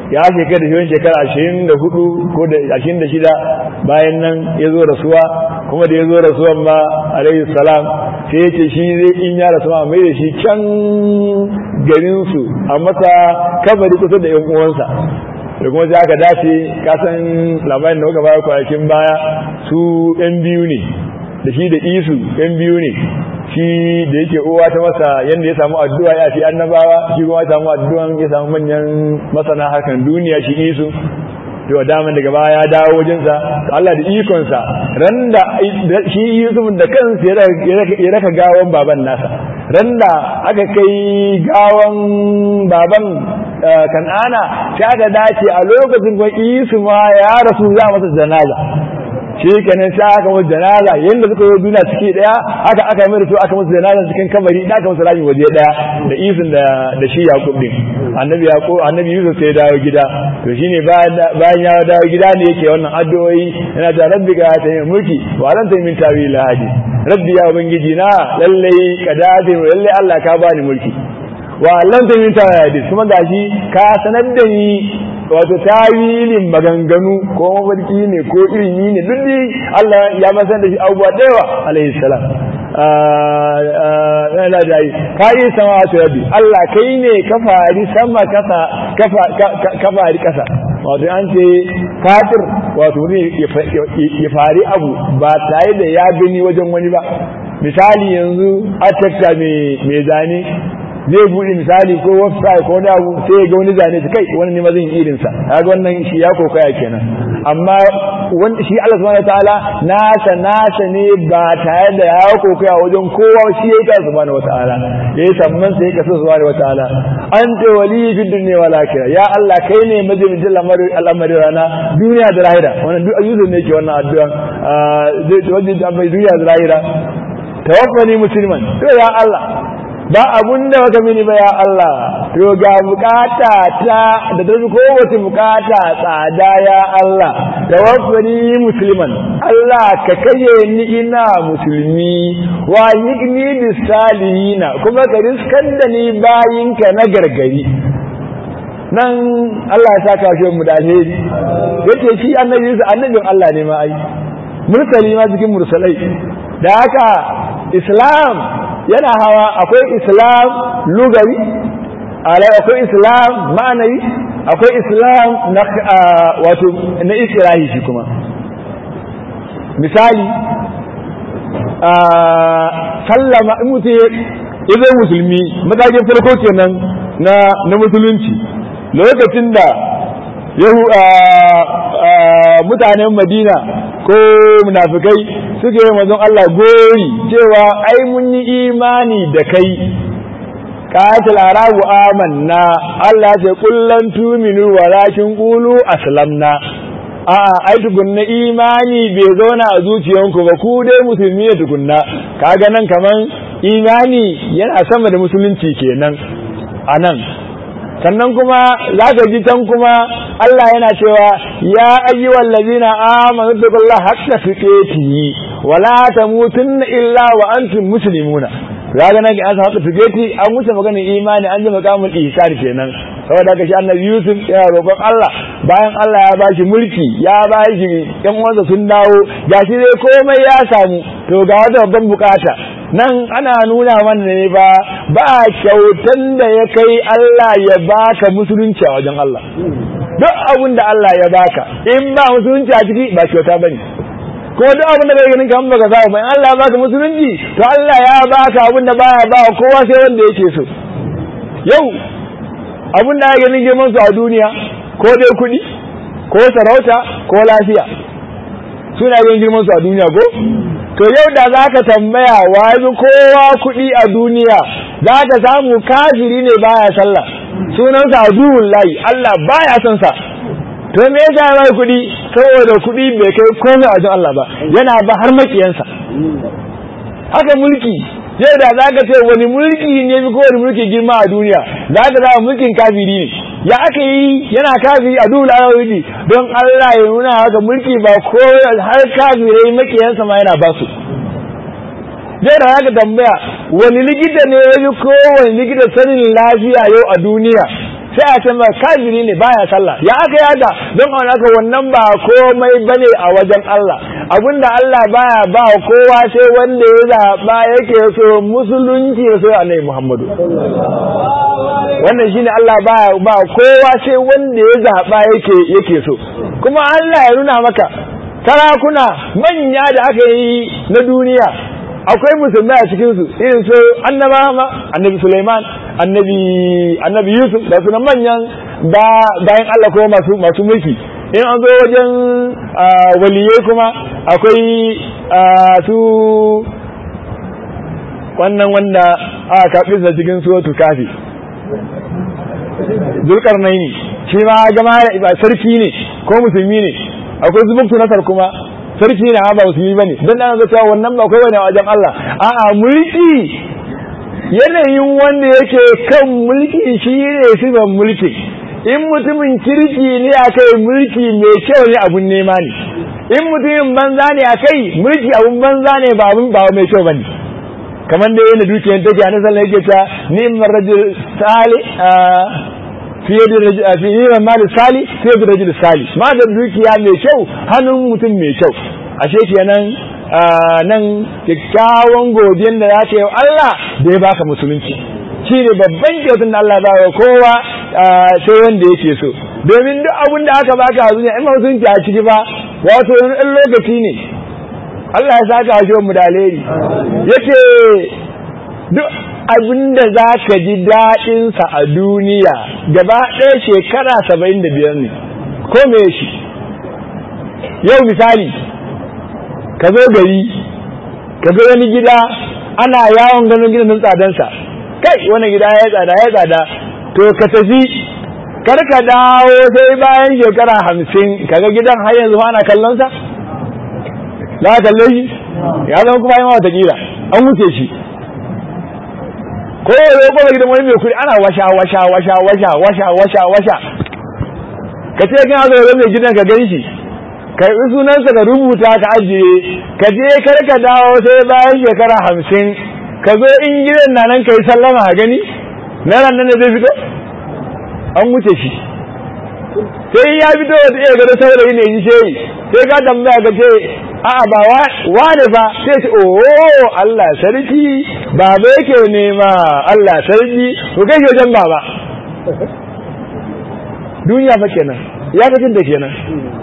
ya shekara da shekara ashirin da hudu ko da ashirin da shida bayan nan ya zo rasuwa kuma da ya zo rasuwan ma alaihi salam sai ya ce shi zai in ya rasu ma mai da shi can garinsu a masa kabari kusa da yan uwansa da kuma sai aka dace kasan labarin da muka bayar kwanakin baya su yan biyu ne da shi da isu yan biyu ne shi da yake uwa ta masa yadda ya samu addu'a ya fi annabawa shi kuma ya samu addu'an ya samu manyan masana harkan duniya shi isu to daman daga baya ya dawo wajensa Allah da ikonsa ran da shi Yusuf da kansa ya raka gawan baban nasa ran da aka kai gawan baban kan'ana sai aka dace a lokacin kuma Isu ma ya rasu za masa janaza shi kenan sai aka musu janaza yanda suka yi duniya ciki daya haka aka yi su aka musu janaza cikin kabari da aka musu rami waje daya da izin da da shi Yaqub din annabi Yaqub annabi Yusuf sai dawo gida to shine bayan ya dawo gida ne yake wannan addu'o'i yana da rabbi ga ta yi mulki wa lan ta min tawil hadi rabbi ya ubangiji na lalle kadadi lalle Allah ka bani mulki wa lan ta min tawil hadi kuma gashi ka sanar da ni wato tawilin maganganu ko mafarki ne ko ilimi ne duk dai Allah ya masan da shi abubuwa da yawa alaihi salam yana da yi ka yi sama wato rabbi Allah kai ne ka fari sama ka fari kasa wato an ce fatir wato ne ya fari abu ba tare da ya gani wajen wani ba misali yanzu a mai zane zai buɗe misali ko website ko wani abu sai ya ga wani zane ta kai wani ne mazan irin sa kaga wannan shi ya kokaya kenan amma wanda shi Allah subhanahu wataala nasa nasa ne ba tare da ya kokaya wajen kowa shi ya ka subhanahu wataala yayi samman sai ka subhanahu wataala anta wali fi dunya wal akhirah ya Allah kai ne majibin al'amari al'amari rana duniya da lahira wannan duk ayyukan ne ke wannan addu'a zai wajen da duniya da lahira tawaffani musliman to ya Allah ba abun da baka mini ba ya Allah to ga bukata ta da ta kowace bukata tsada ya Allah tawaffani musliman Allah ka kaye ni ina musulmi wa yigni bisalihina kuma ka riskan da ni bayinka na gargari nan Allah ya saka shi mu da alheri yace shi annabi annabin Allah ne ma ai mursali ma cikin mursalai da haka islam yana hawa akwai islam lugari akwai islam ma'anayi akwai islam na wato na isra'i shi kuma misali sallama in mutum ya zai musulmi matakin farko kenan na na musulunci lokacin da yahu mutanen madina ko munafikai suka yi mazan Allah gori cewa ai mun yi imani da kai qatil arabu amanna Allah ce kullan tuminu walakin qulu aslamna a'a ai tukunna imani bai zauna a zuciyanku ba ku dai musulmi ne tukunna kaga nan kaman imani yana sama da musulunci kenan anan sannan kuma za ka ji can kuma Allah yana cewa ya ayyuhal ladina amanu billahi haqqa tuqatihi wa la tamutunna illa wa antum muslimuna kaga nan an haqqa tuqati an wuce maganar imani an ji makamul ihsan kenan saboda haka shi annabi Yusuf ya roƙon Allah bayan Allah ya bashi mulki ya bashi ƴan uwansa sun dawo gashi dai komai ya samu to ga wata babban bukata nan ana nuna mana ne ba ba kyautan da ya kai Allah ya baka musulunci a wajen Allah duk abin da Allah ya baka in ba musulunci a ciki ba kyauta bane ko duk abin da kai ganin kan baka samu bai Allah ya baka musulunci to Allah ya baka abin da baya ba kowa sai wanda yake so yau abin da ya ganin girman su a duniya ko dai kuɗi ko sarauta ko lafiya suna ganin girman su a duniya ko to yau da za ka tambaya wa kowa kuɗi a duniya za ka samu kafiri ne baya sallah sunansa aduwun layi Allah baya son sa to me yasa ya bai kuɗi saboda kuɗi bai kai komai a wajen Allah ba yana ba har makiyansa haka mulki yau da za ka ce wani mulki ne fi kowane mulki girma a duniya za ka zama mulkin kafiri ne ya aka yi yana kafiri a dole ayoyi don Allah ya nuna haka mulki ba ko har kafirai makiyansa ma yana basu zai da haka tambaya wani likita ne ya fi kowane likita sanin lafiya yau a duniya sai a ce maka kafiri ne baya sallah ya aka yaga don a haka wannan ba komai bane a wajen Allah abinda Allah baya ba kowa sai wanda ya zaba yake so musulunci ya so annabi Muhammadu wannan shine Allah baya ba kowa sai wanda ya zaba yake yake so kuma Allah ya nuna maka sarakuna manya da aka yi na duniya akwai musulmai a cikin su irin su annaba ma annabi Sulaiman annabi annabi Yusuf da sunan manyan da bayan Allah kuma masu masu mulki in an zo wajen waliyai kuma akwai su wannan wanda aka kaɓi sa cikin suwatu kafi zulkarnaini shi ma gama sarki ne ko musulmi ne akwai zubuktu nasar kuma sarki ne ba musulmi bane dan dan ga cewa wannan ba kai wani wajen Allah a'a mulki yanayin wanda yake kan mulki shi ne sifan mulki in mutumin kirki ne akai mulki mai kyau ne abun nema ne in mutumin banza ne akai mulki abun banza ne ba abun ba mai kyau bane kamar da yana dukiyar take a nasarar yake ta ni'mar rajul sali fiye da fi ni'mar mali sali fiye da rajul sali ma da dukiya mai kyau hannun mutum mai kyau ashe kenan nan kyakkyawan godiyan da za ka yi Allah da ya baka musulunci shi ne babban kyautun da Allah ba wa kowa sai wanda yake so domin duk abin da aka baka a duniya in ma musulunci a ciki ba wato ɗan lokaci ne Allah ya saka shi mu da alheri yace duk abin da za ka ji daɗinsa a duniya gaba ɗaya shekara saba'in da biyar ne ko me shi yau misali ka zo gari ka ga wani gida ana yawon ganin gidan tsadansa kai wani gida ya tsada ya tsada to ka tafi kar ka dawo sai bayan shekara hamsin kaga gidan har yanzu ana kallonsa za ka kalle shi ya zama kuma yawa watakila an wuce shi ko ya zo kuma gidan wani mai kuɗi ana washa washa washa washa washa washa washa ka ce kana zo mai gidan ka gan shi karɓi sunansa ka rubuta ka ajiye ka je kar ka dawo sai bayan shekara hamsin ka zo in gidan na nan ka yi sallama a gani na nan ne zai fito an wuce shi sai ya fito wata iya gado saurayi ne ji shehi sai ka tambaya ka ce a'a ba wane fa sai ce oh Allah sarki baba yake nema Allah sarki ko kai ke wajen baba duniya fa kenan ya kacin da kenan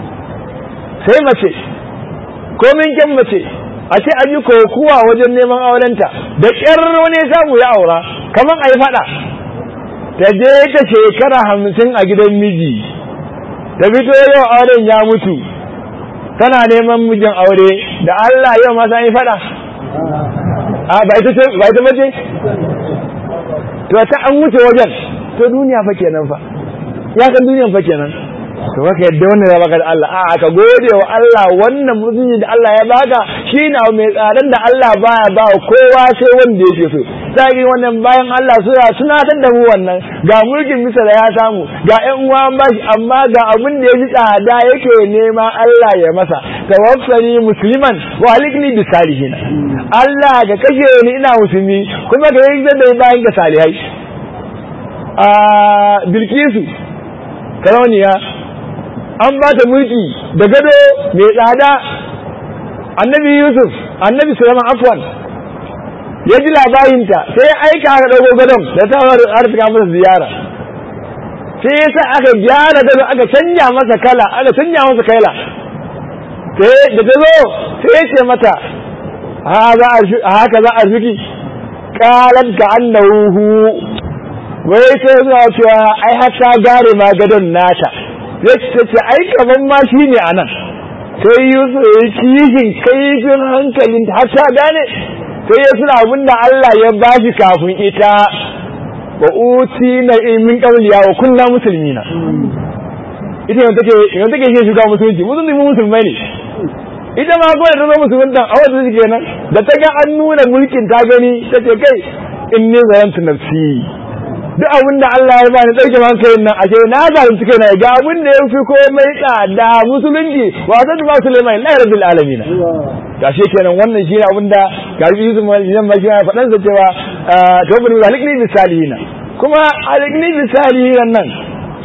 sai mace komin kyan mace a ce an yi kokuwa wajen neman aurenta da ƙyar wani samu ya aura kamar a yi faɗa ta je ta shekara hamsin a gidan miji ta fito yau auren ya mutu tana neman mijin aure da Allah yau ma yi faɗa a ba ita mace to ta an wuce wajen to duniya fa kenan fa ya kan duniyan fa kenan to baka yadda wannan ya baka da Allah a ka gode wa Allah wannan mutunci da Allah ya baka shi na mai tsadan da Allah baya ba kowa sai wanda yake so sai wannan bayan Allah suna tunatar da mu wannan ga mulkin misala ya samu ga ƴan uwa an bashi amma ga abin da yaji tsada yake nema Allah ya masa tawaffani musliman wa alikni bis salihin Allah ga kashe ni ina musulmi kuma ga yi da bayan ga salihai a bilkisu karauniya an ba ta mulki da gado mai tsada annabi yusuf annabi sulaiman afwan ya ji labarinta sai ya aika aka ɗauko gadon da ta arzika masa ziyara sai ya sa aka gyara gado aka canja masa kala aka canja masa kaila sai da ta zo sai ya ce mata haka za a zuki kalan ka annahu wai sai zuwa cewa ai har ta gare ma gadon nata zai ta ce ai kaman ma shi ne a nan sai yusuf ya yi kishin kaifin hankalin har ta gane sai ya suna abin da Allah ya ba shi kafin ita wa uti na min qawliya wa kunna muslimina ita yanzu take yanzu take shi shiga musulunci musulmi musulmai ne ita ma ko da ta zo musulunta a wata shi kenan da ta ga an nuna mulkin ta gani ta ce kai inni zayantu nafsi duk abin da Allah ya bani ɗauke man kai nan ashe na zalunci kai na ga abin da ya fi komai tsada musulunci wa ta ba Sulaiman la rabbil alamin ga shi kenan wannan shi ne abin da garbi Yusuf Maliyan ma shi ya faɗan sa cewa to bin zalikni bisalihin kuma alikni bisalihin nan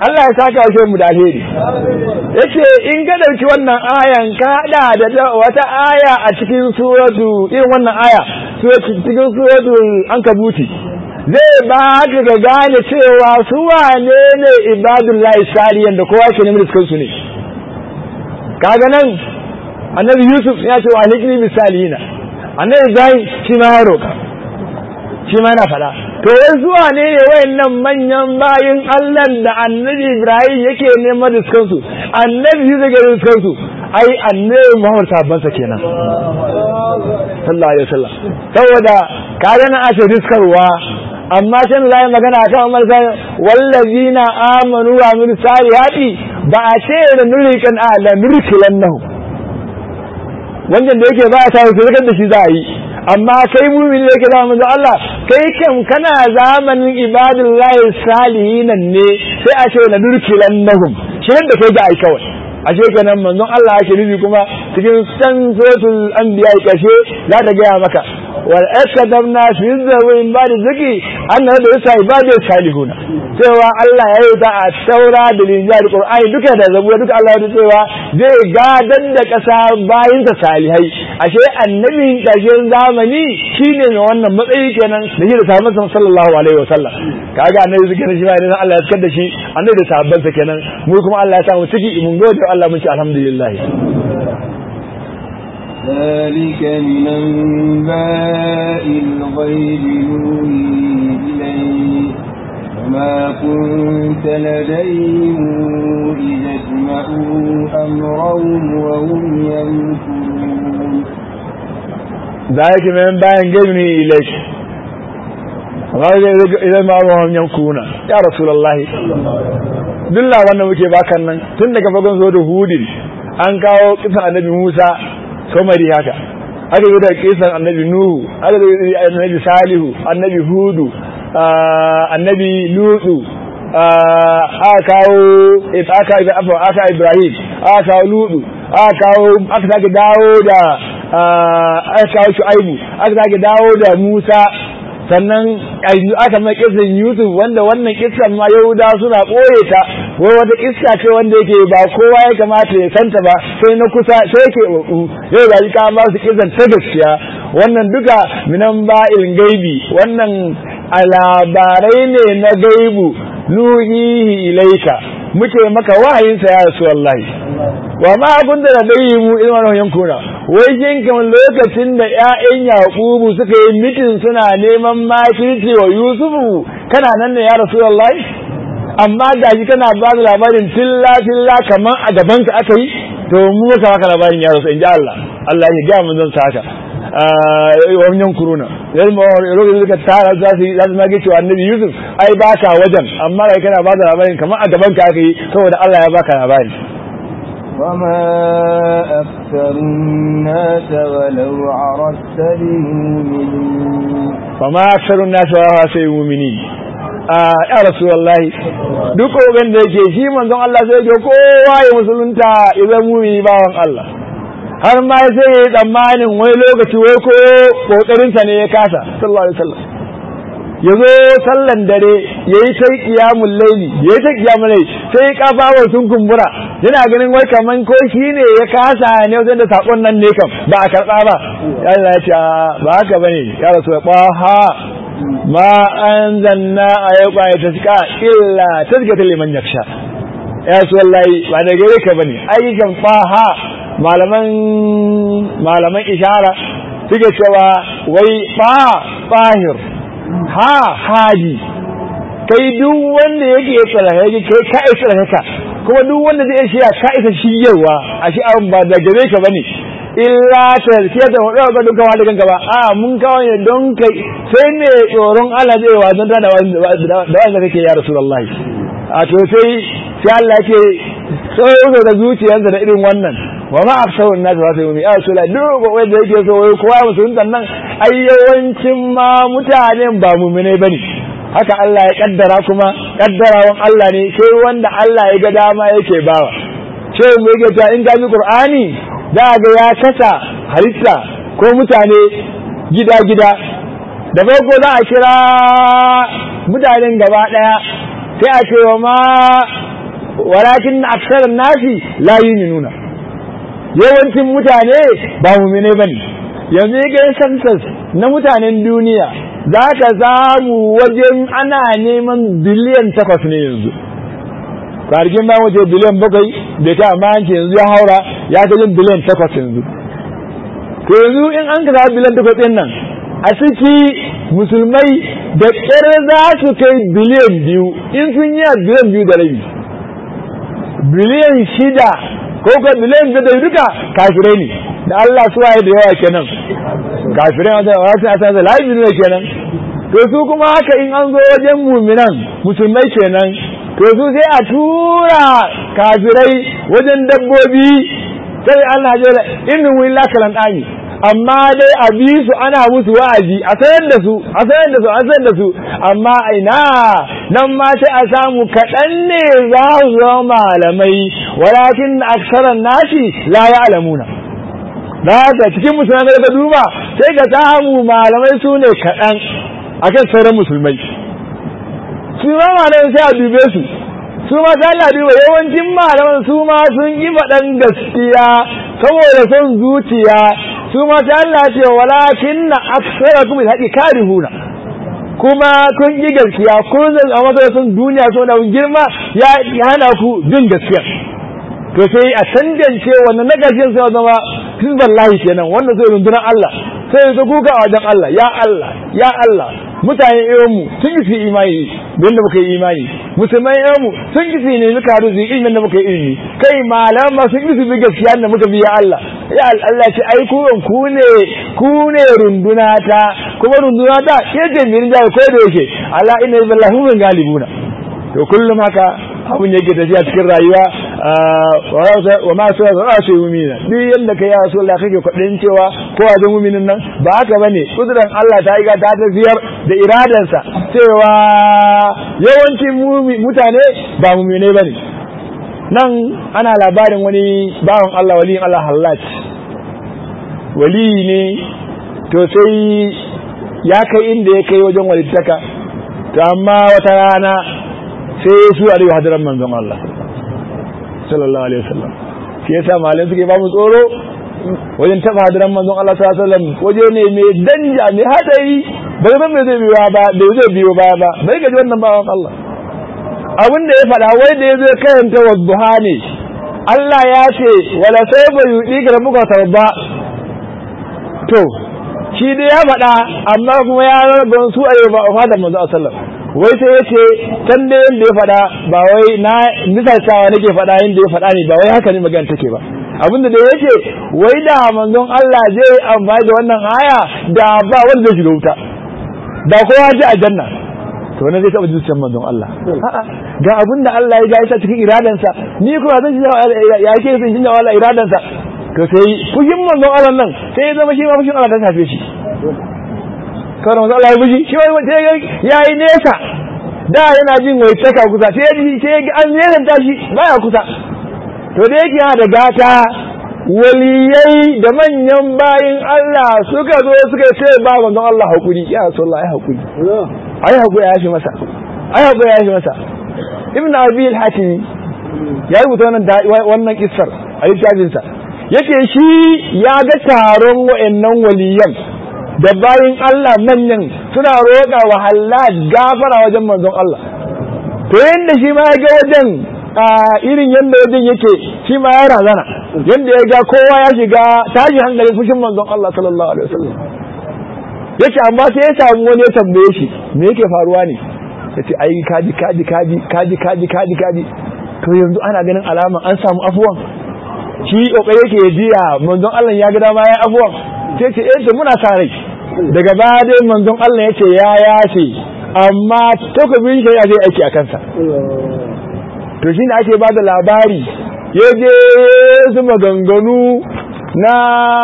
Allah ya saka wa mu da alheri yace in ka dauki wannan ayan ka hada da wata aya a cikin suratu irin wannan aya cikin suratu ankabuti zai ba ka ga gane cewa su wane ne ibadullahi saliyan da kowa ke neman su ne kaga nan annabi yusuf ya ce wa alikni misalina annabi ibrahim shi ma ya roka shi ma yana fada to wai zuwa ne ne wayannan manyan bayin Allah da annabi ibrahim yake neman riskan su annabi yusuf ga riskan su ai annabi muhammad sabban sa kenan sallallahu alaihi wasallam saboda kaga na ake riskarwa amma can zai magana kan Umar sai wallazina amanu wa amilus salihati ba a ce da nurikan a la nurkilannahu wannan da yake ba a tawo sai da shi za a yi amma kai mu'mini da yake da manzo Allah kai kam kana zamanin ibadullahi salihin ne sai a ce la nurkilannahum shi da kai ga ai kawai ashe kenan manzon Allah yake nufi kuma cikin san suratul anbiya kashe za ta gaya maka wal akadamna fi zawin ba da ziki annabi da yasa ibadu salihuna cewa Allah ya yi ta a taura da linjal qur'ani duka da zabura duka Allah ya cewa zai gadan da kasa bayin ta salihai ashe annabin ƙarshen zamani shine mai wannan matsayi kenan da shi da sahabban sallallahu alaihi wasallam kaga annabi zai kenan shi ma idan Allah ya sakar da shi annabi da sahabban sa kenan mu kuma Allah ya samu ciki mun gode Allah mun ci alhamdulillah ذلك من أنباء الغيب نوحي إليك وما كنت لديهم إذ اجمعوا أمرهم وهم يمكرون ذلك من أنباء الغيب نوحي إليك idan ma ruwan yankuna ya rasulullahi duk labarin da muke bakan nan tun daga fagon zo da hudin an kawo kisan annabi musa somari haka aka yi da kisan annabi nuhu aka yi da annabi salihu annabi hudu annabi lutu aka kawo aka aka ibrahim aka kawo lutu aka kawo aka sake dawo da aka kawo shu'aibu aka sake dawo da musa sannan aka mai kisan yusuf wanda wannan kisan ma yahuda suna ɓoye ta wai wata kissa ce wanda yake ba kowa ya kamata ya santa ba sai na kusa sai ke ɓaɓu yau ga ka ba su kisan ta gaskiya wannan duka minan ba'il gaibi wannan a labarai ne na gaibu nuhihi ilaika muke maka wahayinsa ya rasu wallahi wa ma kun da dai mu irin wannan yankuna wai shin kamar lokacin da ƴaƴan yaqubu suka yi mitin suna neman makirci wa yusufu kana nan ne ya rasu wallahi amma da shi kana ba da labarin tilla tilla kamar a gaban ka aka yi to mu muka baka labarin ya rasu in ji Allah Allah ya ga mun zan saka wani yankuruna yanzu ma lokacin da suka tara za su yi za su mage cewa annabi yusuf ai baka wajen amma kai kana ba da labarin kamar a gaban ka aka yi saboda Allah ya baka labari وما أكثر الناس ولو عرفت بمؤمنين فما أكثر الناس ولو sai mumini ya rasu wallahi duk kogan da yake shi manzon Allah sai ke kowa ya musulunta idan mumini bawan Allah har ma sai ya yi tsammanin wai lokaci wai ko kokarinsa ne ya kasa sallallahu alaihi wasallam ya zo sallan dare ya yi ta kiyamun laili ya yi ta kiyamun laili sai kafawa sun kumbura yana ganin wai kaman ko shi ne ya kasa ne wajen da sakon nan ne kam ba a karɓa ba ya ya ce ba haka bane ya rasu ya ɓaha ma an zanna a yau ƙwaya ta cika illa ta cika ta liman yaksha ya su wallahi ba da gare ka bane ayyukan ɓaha malaman malaman ishara suke cewa wai ɓa ɓahir ha haji kai duk wanda yake tsaraka yake kai ka isa tsaraka kuma duk wanda zai shiya ka isa shiryarwa a shi abin ba da gare ka bane illa ta sai da wadda ga dukkan wanda kanka ba a mun kawo ne don kai sai ne tsoron Allah zai wa zanta da wanda kake ya rasulullahi a to sai sai Allah yake tsoro da zuciyarsa da irin wannan wa ma aksarun nas ba sai mu ya rasulullahi duk wanda yake so wai kowa musulunta nan ai yawancin ma mutanen ba mu'minai bane haka Allah ya kaddara kuma kaddarawan Allah ne sai wanda Allah ya ga dama yake bawa sai mu yake ta in ga Qur'ani da ga ya kasa halitta ko mutane gida gida da farko za a kira mutanen gaba daya sai a ce wa ma walakin aksaran nasi la yu'minuna yawancin mutane ba mu'mine bane yanzu ga census na mutanen duniya za ka samu wajen ana neman biliyan takwas ne yanzu kwargin ba waje biliyan bakwai da ta amma yanki yanzu ya haura ya ta yin biliyan takwas yanzu to yanzu in an kasa biliyan takwas ɗin nan a ciki musulmai da ƙyar za su kai biliyan biyu in sun yi a biliyan biyu da rabi biliyan shida ko ka biliyan biyu da duka kafirai ne da Allah su waye da yawa kenan kafirai wata wasu a sanza laifin ne kenan to su kuma haka in an zo wajen muminan musulmai kenan to su sai a tura kafirai wajen dabbobi sai Allah ya da innin wani lakalan ɗani amma dai a bi su ana musu wa'azi a sayar da su a sayar da su a sayar da su amma aina nan ma sai a samu kaɗan ne za su zama malamai walakin aksaran nasi la ya'lamuna da haka cikin musulmai da duba sai ka samu malamai su ne kaɗan akan sauran musulmai su ma malamai sai a dube su su ma ta Allah duba yawancin malaman su ma sun yi faɗan gaskiya saboda son zuciya su ma ta Allah ce walakin na aksara kuma haƙi karihuna kuma kun yi gaskiya kun zan a matsayin duniya so da girma ya hana ku bin gaskiya to sai a tangance wannan na ƙarshen sai zama hizballahi kenan wannan sai rundunar Allah sai ya kuka a wajen Allah ya Allah ya Allah mutane irin mu sun yi su imani don da muka yi imani musulmai irin mu sun yi su ne muka haɗu su ilimin da muka yi ilimi kai malama sun yi su bi gaskiya da muka bi ya Allah ya Allah ce ai ku ku ne ku ne runduna ta kuma runduna ta ke ce min da ko da yake Allah inna billahi mun galibuna to kullum haka abun yake tafiya cikin rayuwa wa ma su za su yi mumina duk yadda ka yi a sola kake kwaɗin cewa ko a zan muminin nan ba haka ba ne kuduran Allah ta yi ta tafiyar da iradansa cewa yawancin mutane ba mumine ba ne nan ana labarin wani bawan Allah waliyin Allah hallat wali ne to sai ya kai inda ya kai wajen walittaka to amma wata rana sai su a riwa hadiran manzon Allah sallallahu alaihi wasallam shi yasa malai suke ba mu tsoro wajen taba hadiran manzon Allah sallallahu alaihi wasallam waje ne mai danja mai hadari bai san me zai biyo ba bai zai biyo baya ba bai gaji wannan bawan Allah abin da ya faɗa wai da ya zo karanta wadduha ne Allah ya ce wala sai bai yudi ga muka tawba to shi dai ya faɗa amma kuma ya rabu su a yau ba a fadar manzo sallallahu alaihi wasallam wai sai yace can da yanda ya faɗa ba wai na misaltawa nake faɗa yanda ya faɗa ne ba wai haka ne magana take ba abinda da yake wai da manzon Allah zai amfani da wannan aya da ba wanda zai shiga wuta da kowa ji a janna to wannan zai taɓa zuciyar manzon Allah ga abinda Allah ya ga ya cikin iradansa ni kuma zan shi ya ke sun shi wala iradansa to sai fushin manzon Allah nan sai ya zama shi ma fushin Allah ta tafe shi kawai manzon Allah ya fushi shi ma sai ya yi nesa da yana jin wai taka kusa sai ya ji sai an nesanta shi baya kusa to da yake yana da gata waliyai da manyan bayin Allah suka zo suka ce ba manzon Allah hakuri ya sallah ai hakuri ai hakuri ya shi masa ai hakuri ya shi masa ibn abi al-hatim ya rubuta wannan wannan kissar a littafinsa yake shi ya ga taron wa'annan waliyan da bayin Allah manyan suna roƙa wa halal gafara wajen manzon Allah to yanda shi ma ya ga wajen a irin yanda wajen yake shi ma ya razana yanda ya ga kowa ya shiga tashi hankali fushin manzon Allah sallallahu alaihi wasallam yace amma sai ya samu wani ya tambaye shi me yake faruwa ne yace ai kaji kaji kaji kaji kaji kaji kaji to yanzu ana ganin alama an samu afuwan shi kokari yake ya jiya manzon Allah ya ga dama ya afuwan sai ce eh to muna sa rai daga baya dai manzon Allah yace ya yace amma takobin shi ya zai aiki a kansa to shi ne ake bada labari ya je su maganganu na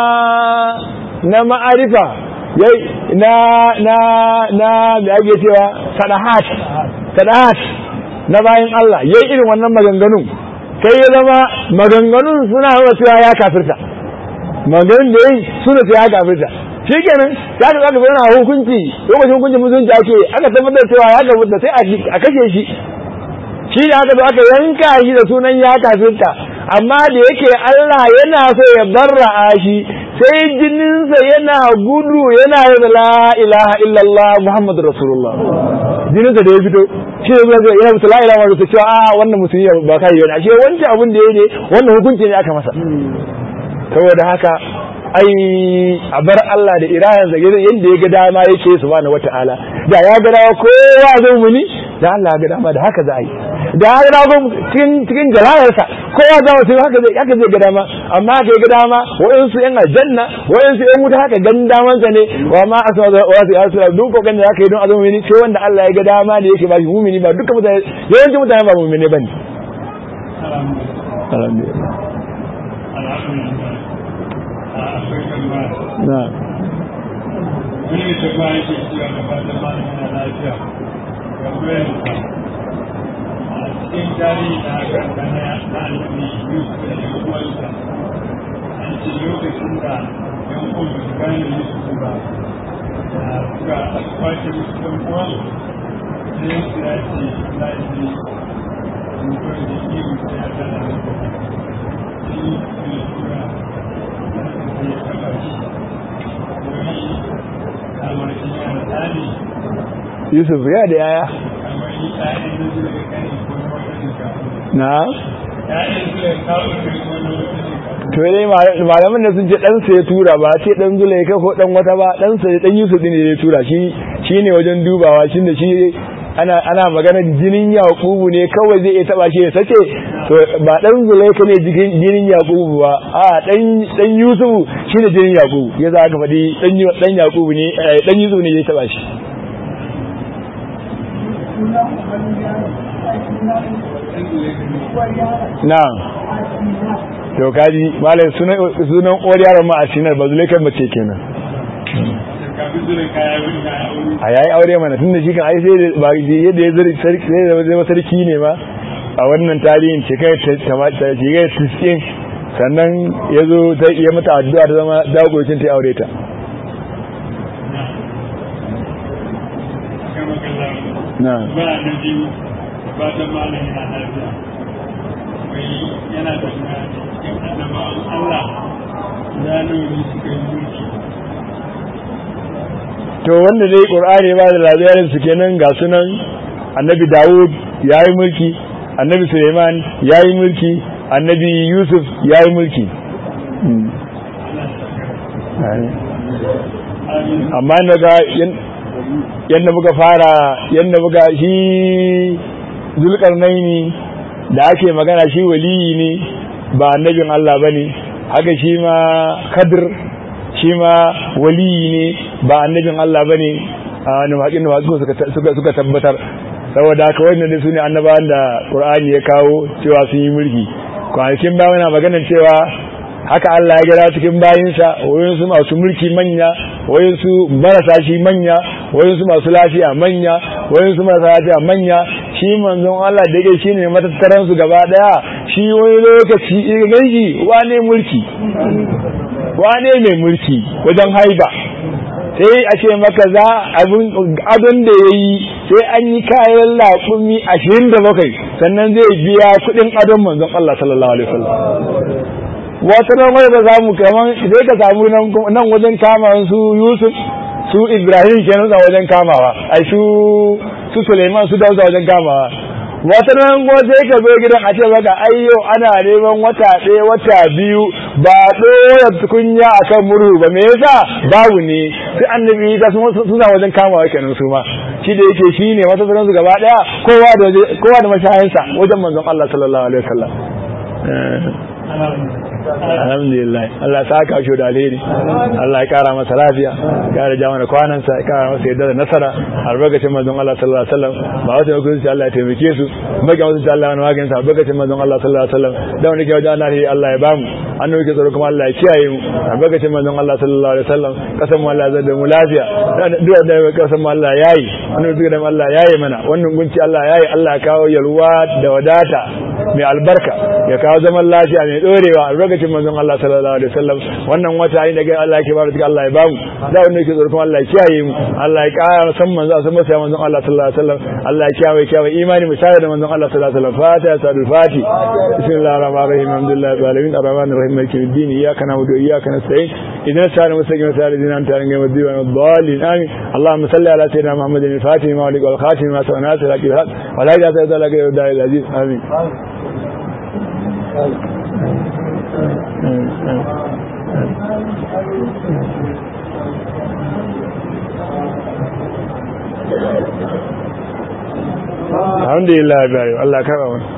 na ma'arifa na na na me ake cewa sadahat sadahat na bayan Allah yayi irin wannan maganganun sai ya zama maganganun suna nuna cewa ya kafirta maganganun da yayi suna cewa ya kafirta shi kenan ya ka zaka bayyana hukunci lokacin hukuncin musulunci ake aka tabbatar cewa ya kafirta sai a kashe shi shi da aka zo aka yanka shi da sunan ya kafirta amma da yake Allah yana so ya barra'a shi sai jininsa yana gudu yana yin la ilaha illallah muhammadu rasulullah jininsa da ya fito shi ne zai yana musu la ilaha illallah cewa a wannan musulmi ba kai yana ashe wancan abin da ya ne wannan hukunci ne aka masa saboda haka ai a bar Allah da irayansa yadda ya ga dama yake subhanahu wata'ala da ya ga dama kowa zai muni da Allah ya ga dama da haka za a yi da ya ga dama cikin cikin jalalarsa kowa za mu haka zai haka zai ga dama amma haka ya ga dama wa'insu yan aljanna wa'insu yan wuta haka gan damansa ne wa ma asma da wa su yasu duk kokan da zaka yi don azumi ne sai wanda Allah ya ga dama ne yake ba shi mumini ba dukkan mutane yawancin mutane ba mumini bane alhamdulillah na wani da ba yake cewa da fatan malam yana lafiya ga bayansa a cikin tarihi na karanta na na annabi yusuf da yan uwansa an ce lokacin da yan uwan ba su gane yusuf ba da suka kwace musu dan uwan sai su ya ce za a ce mutuwar da iyo sai ya gana da sai yi su tura sai ya taba shi Yusuf ya da yaya na to dai malaman da sun ce ɗansa ya tura ba ce ɗan zulaika ko ɗan wata ba ɗansa ya ɗan Yusuf ne ya tura shi shi ne wajen dubawa shi da shi ana ana magana jinin yakubu ne kawai zai iya taba shi ya sace to ba dan zulaika ne jinin yakubu ba a dan dan yusufu shine jinin yakubu ya za ka faɗi dan dan yakubu ne dan yusufu ne ya taba shi na to kaji malai sunan sunan uwar yaron ma asinar ba zulaikan mace kenan a yayi aure mana tun da shi kan ai sai ba yadda ya zari sarki sai da zama sarki ne ma a wannan tarihin shekara ta shekara tiskin sannan ya zo ta iya mata addu'a ta zama dagocin ta aure ta na ba na biyu ba ta malam yana lafiya wai yana da cikin annabawan Allah ya nuni suka yi mulki to wanda dai qur'ani ba da labarin su kenan ga sunan annabi Dawud yayi mulki annabi Suleiman yayi mulki annabi Yusuf yayi mulki amma naga yanda muka fara yanda muka shi zulkarnaini da ake magana shi waliyi ne ba annabin Allah bane haka shi ma Khadir shi ma waliyi ne ba annabin Allah ba ne a nufaƙin nufaƙin suka tabbatar saboda haka wannan su ne annabawan da ƙur'ani ya kawo cewa sun yi mulki kwanakin ba mana maganar cewa haka Allah ya gira cikin bayinsa wayansu masu mulki manya wayansu marasa shi manya wayansu masu lafiya manya wayansu marasa lafiya manya shi manzon Allah da yake shine matattaran su gaba daya shi wani lokaci ganji wane mulki wane mai mulki wajen haiba sai a ce maka za adon da ya yi sai an yi kayan laƙumi ashirin da bakwai sannan zai biya kuɗin adon manzon Allah sallallahu alaihi wasallam wata nan wani da zamu kaman sai ka samu nan wajen kama su Yusuf su Ibrahim kenan a wajen kamawa ai su su Suleiman su Dawud wajen kamawa wata nan kuma sai ka zo gidan a ce maka ayyo ana neman wata ɗaya wata biyu ba ɗora tukunya akan murhu ba me yasa babu ne sai annabi ta suna wajen kamawa kenan su ma shi da yake shi ne wata su gaba ɗaya kowa da kowa da mashayansa wajen manzon Allah sallallahu alaihi wasallam alhamdulillah Allah ta ka shi da alheri Allah ya kara masa lafiya ya kara ja mana kwanansa ya kara masa yadda da nasara albarkacin manzon Allah sallallahu alaihi wasallam ba wata ne kuma Allah ya taimake su maka wasu Allah wani magana albarkacin manzon Allah sallallahu alaihi wasallam da wani ke wajen Allah Allah ya bamu an nuke tsaro kuma Allah ya kiyaye mu albarkacin manzon Allah sallallahu alaihi wasallam kasan mu Allah ya da mu lafiya duk da kasan mu Allah yayi an nuke da Allah yayi mana wannan gunci Allah yayi Allah ya kawo yalwa da wadata mai albarka ya kawo zaman lafiya mai dorewa albarkacin manzon Allah sallallahu alaihi wasallam wannan wata inda ga Allah yake bada Allah ya bamu da wanda yake tsoron Allah ya kiyaye mu Allah ya kara san manzon san masa manzon Allah sallallahu alaihi wasallam Allah ya kiyaye kiyaye imani mu tare da manzon Allah sallallahu alaihi wasallam fatiha sadul fati bismillahir rahmanir rahim alhamdulillahi rabbil alamin arrahmanir rahim maliki yawmiddin iyyaka na'budu wa iyyaka nasta'in اهدنا الصراط المستقيم صراط الذين انعمت عليهم غير المغضوب عليهم الضالين امين اللهم صل على سيدنا محمد الفاتح ما ولك والخاتم ما سوى ناصر الحق بالحق ولا اله الا الله غير الداعي العزيز امين الحمد لله الله كرمه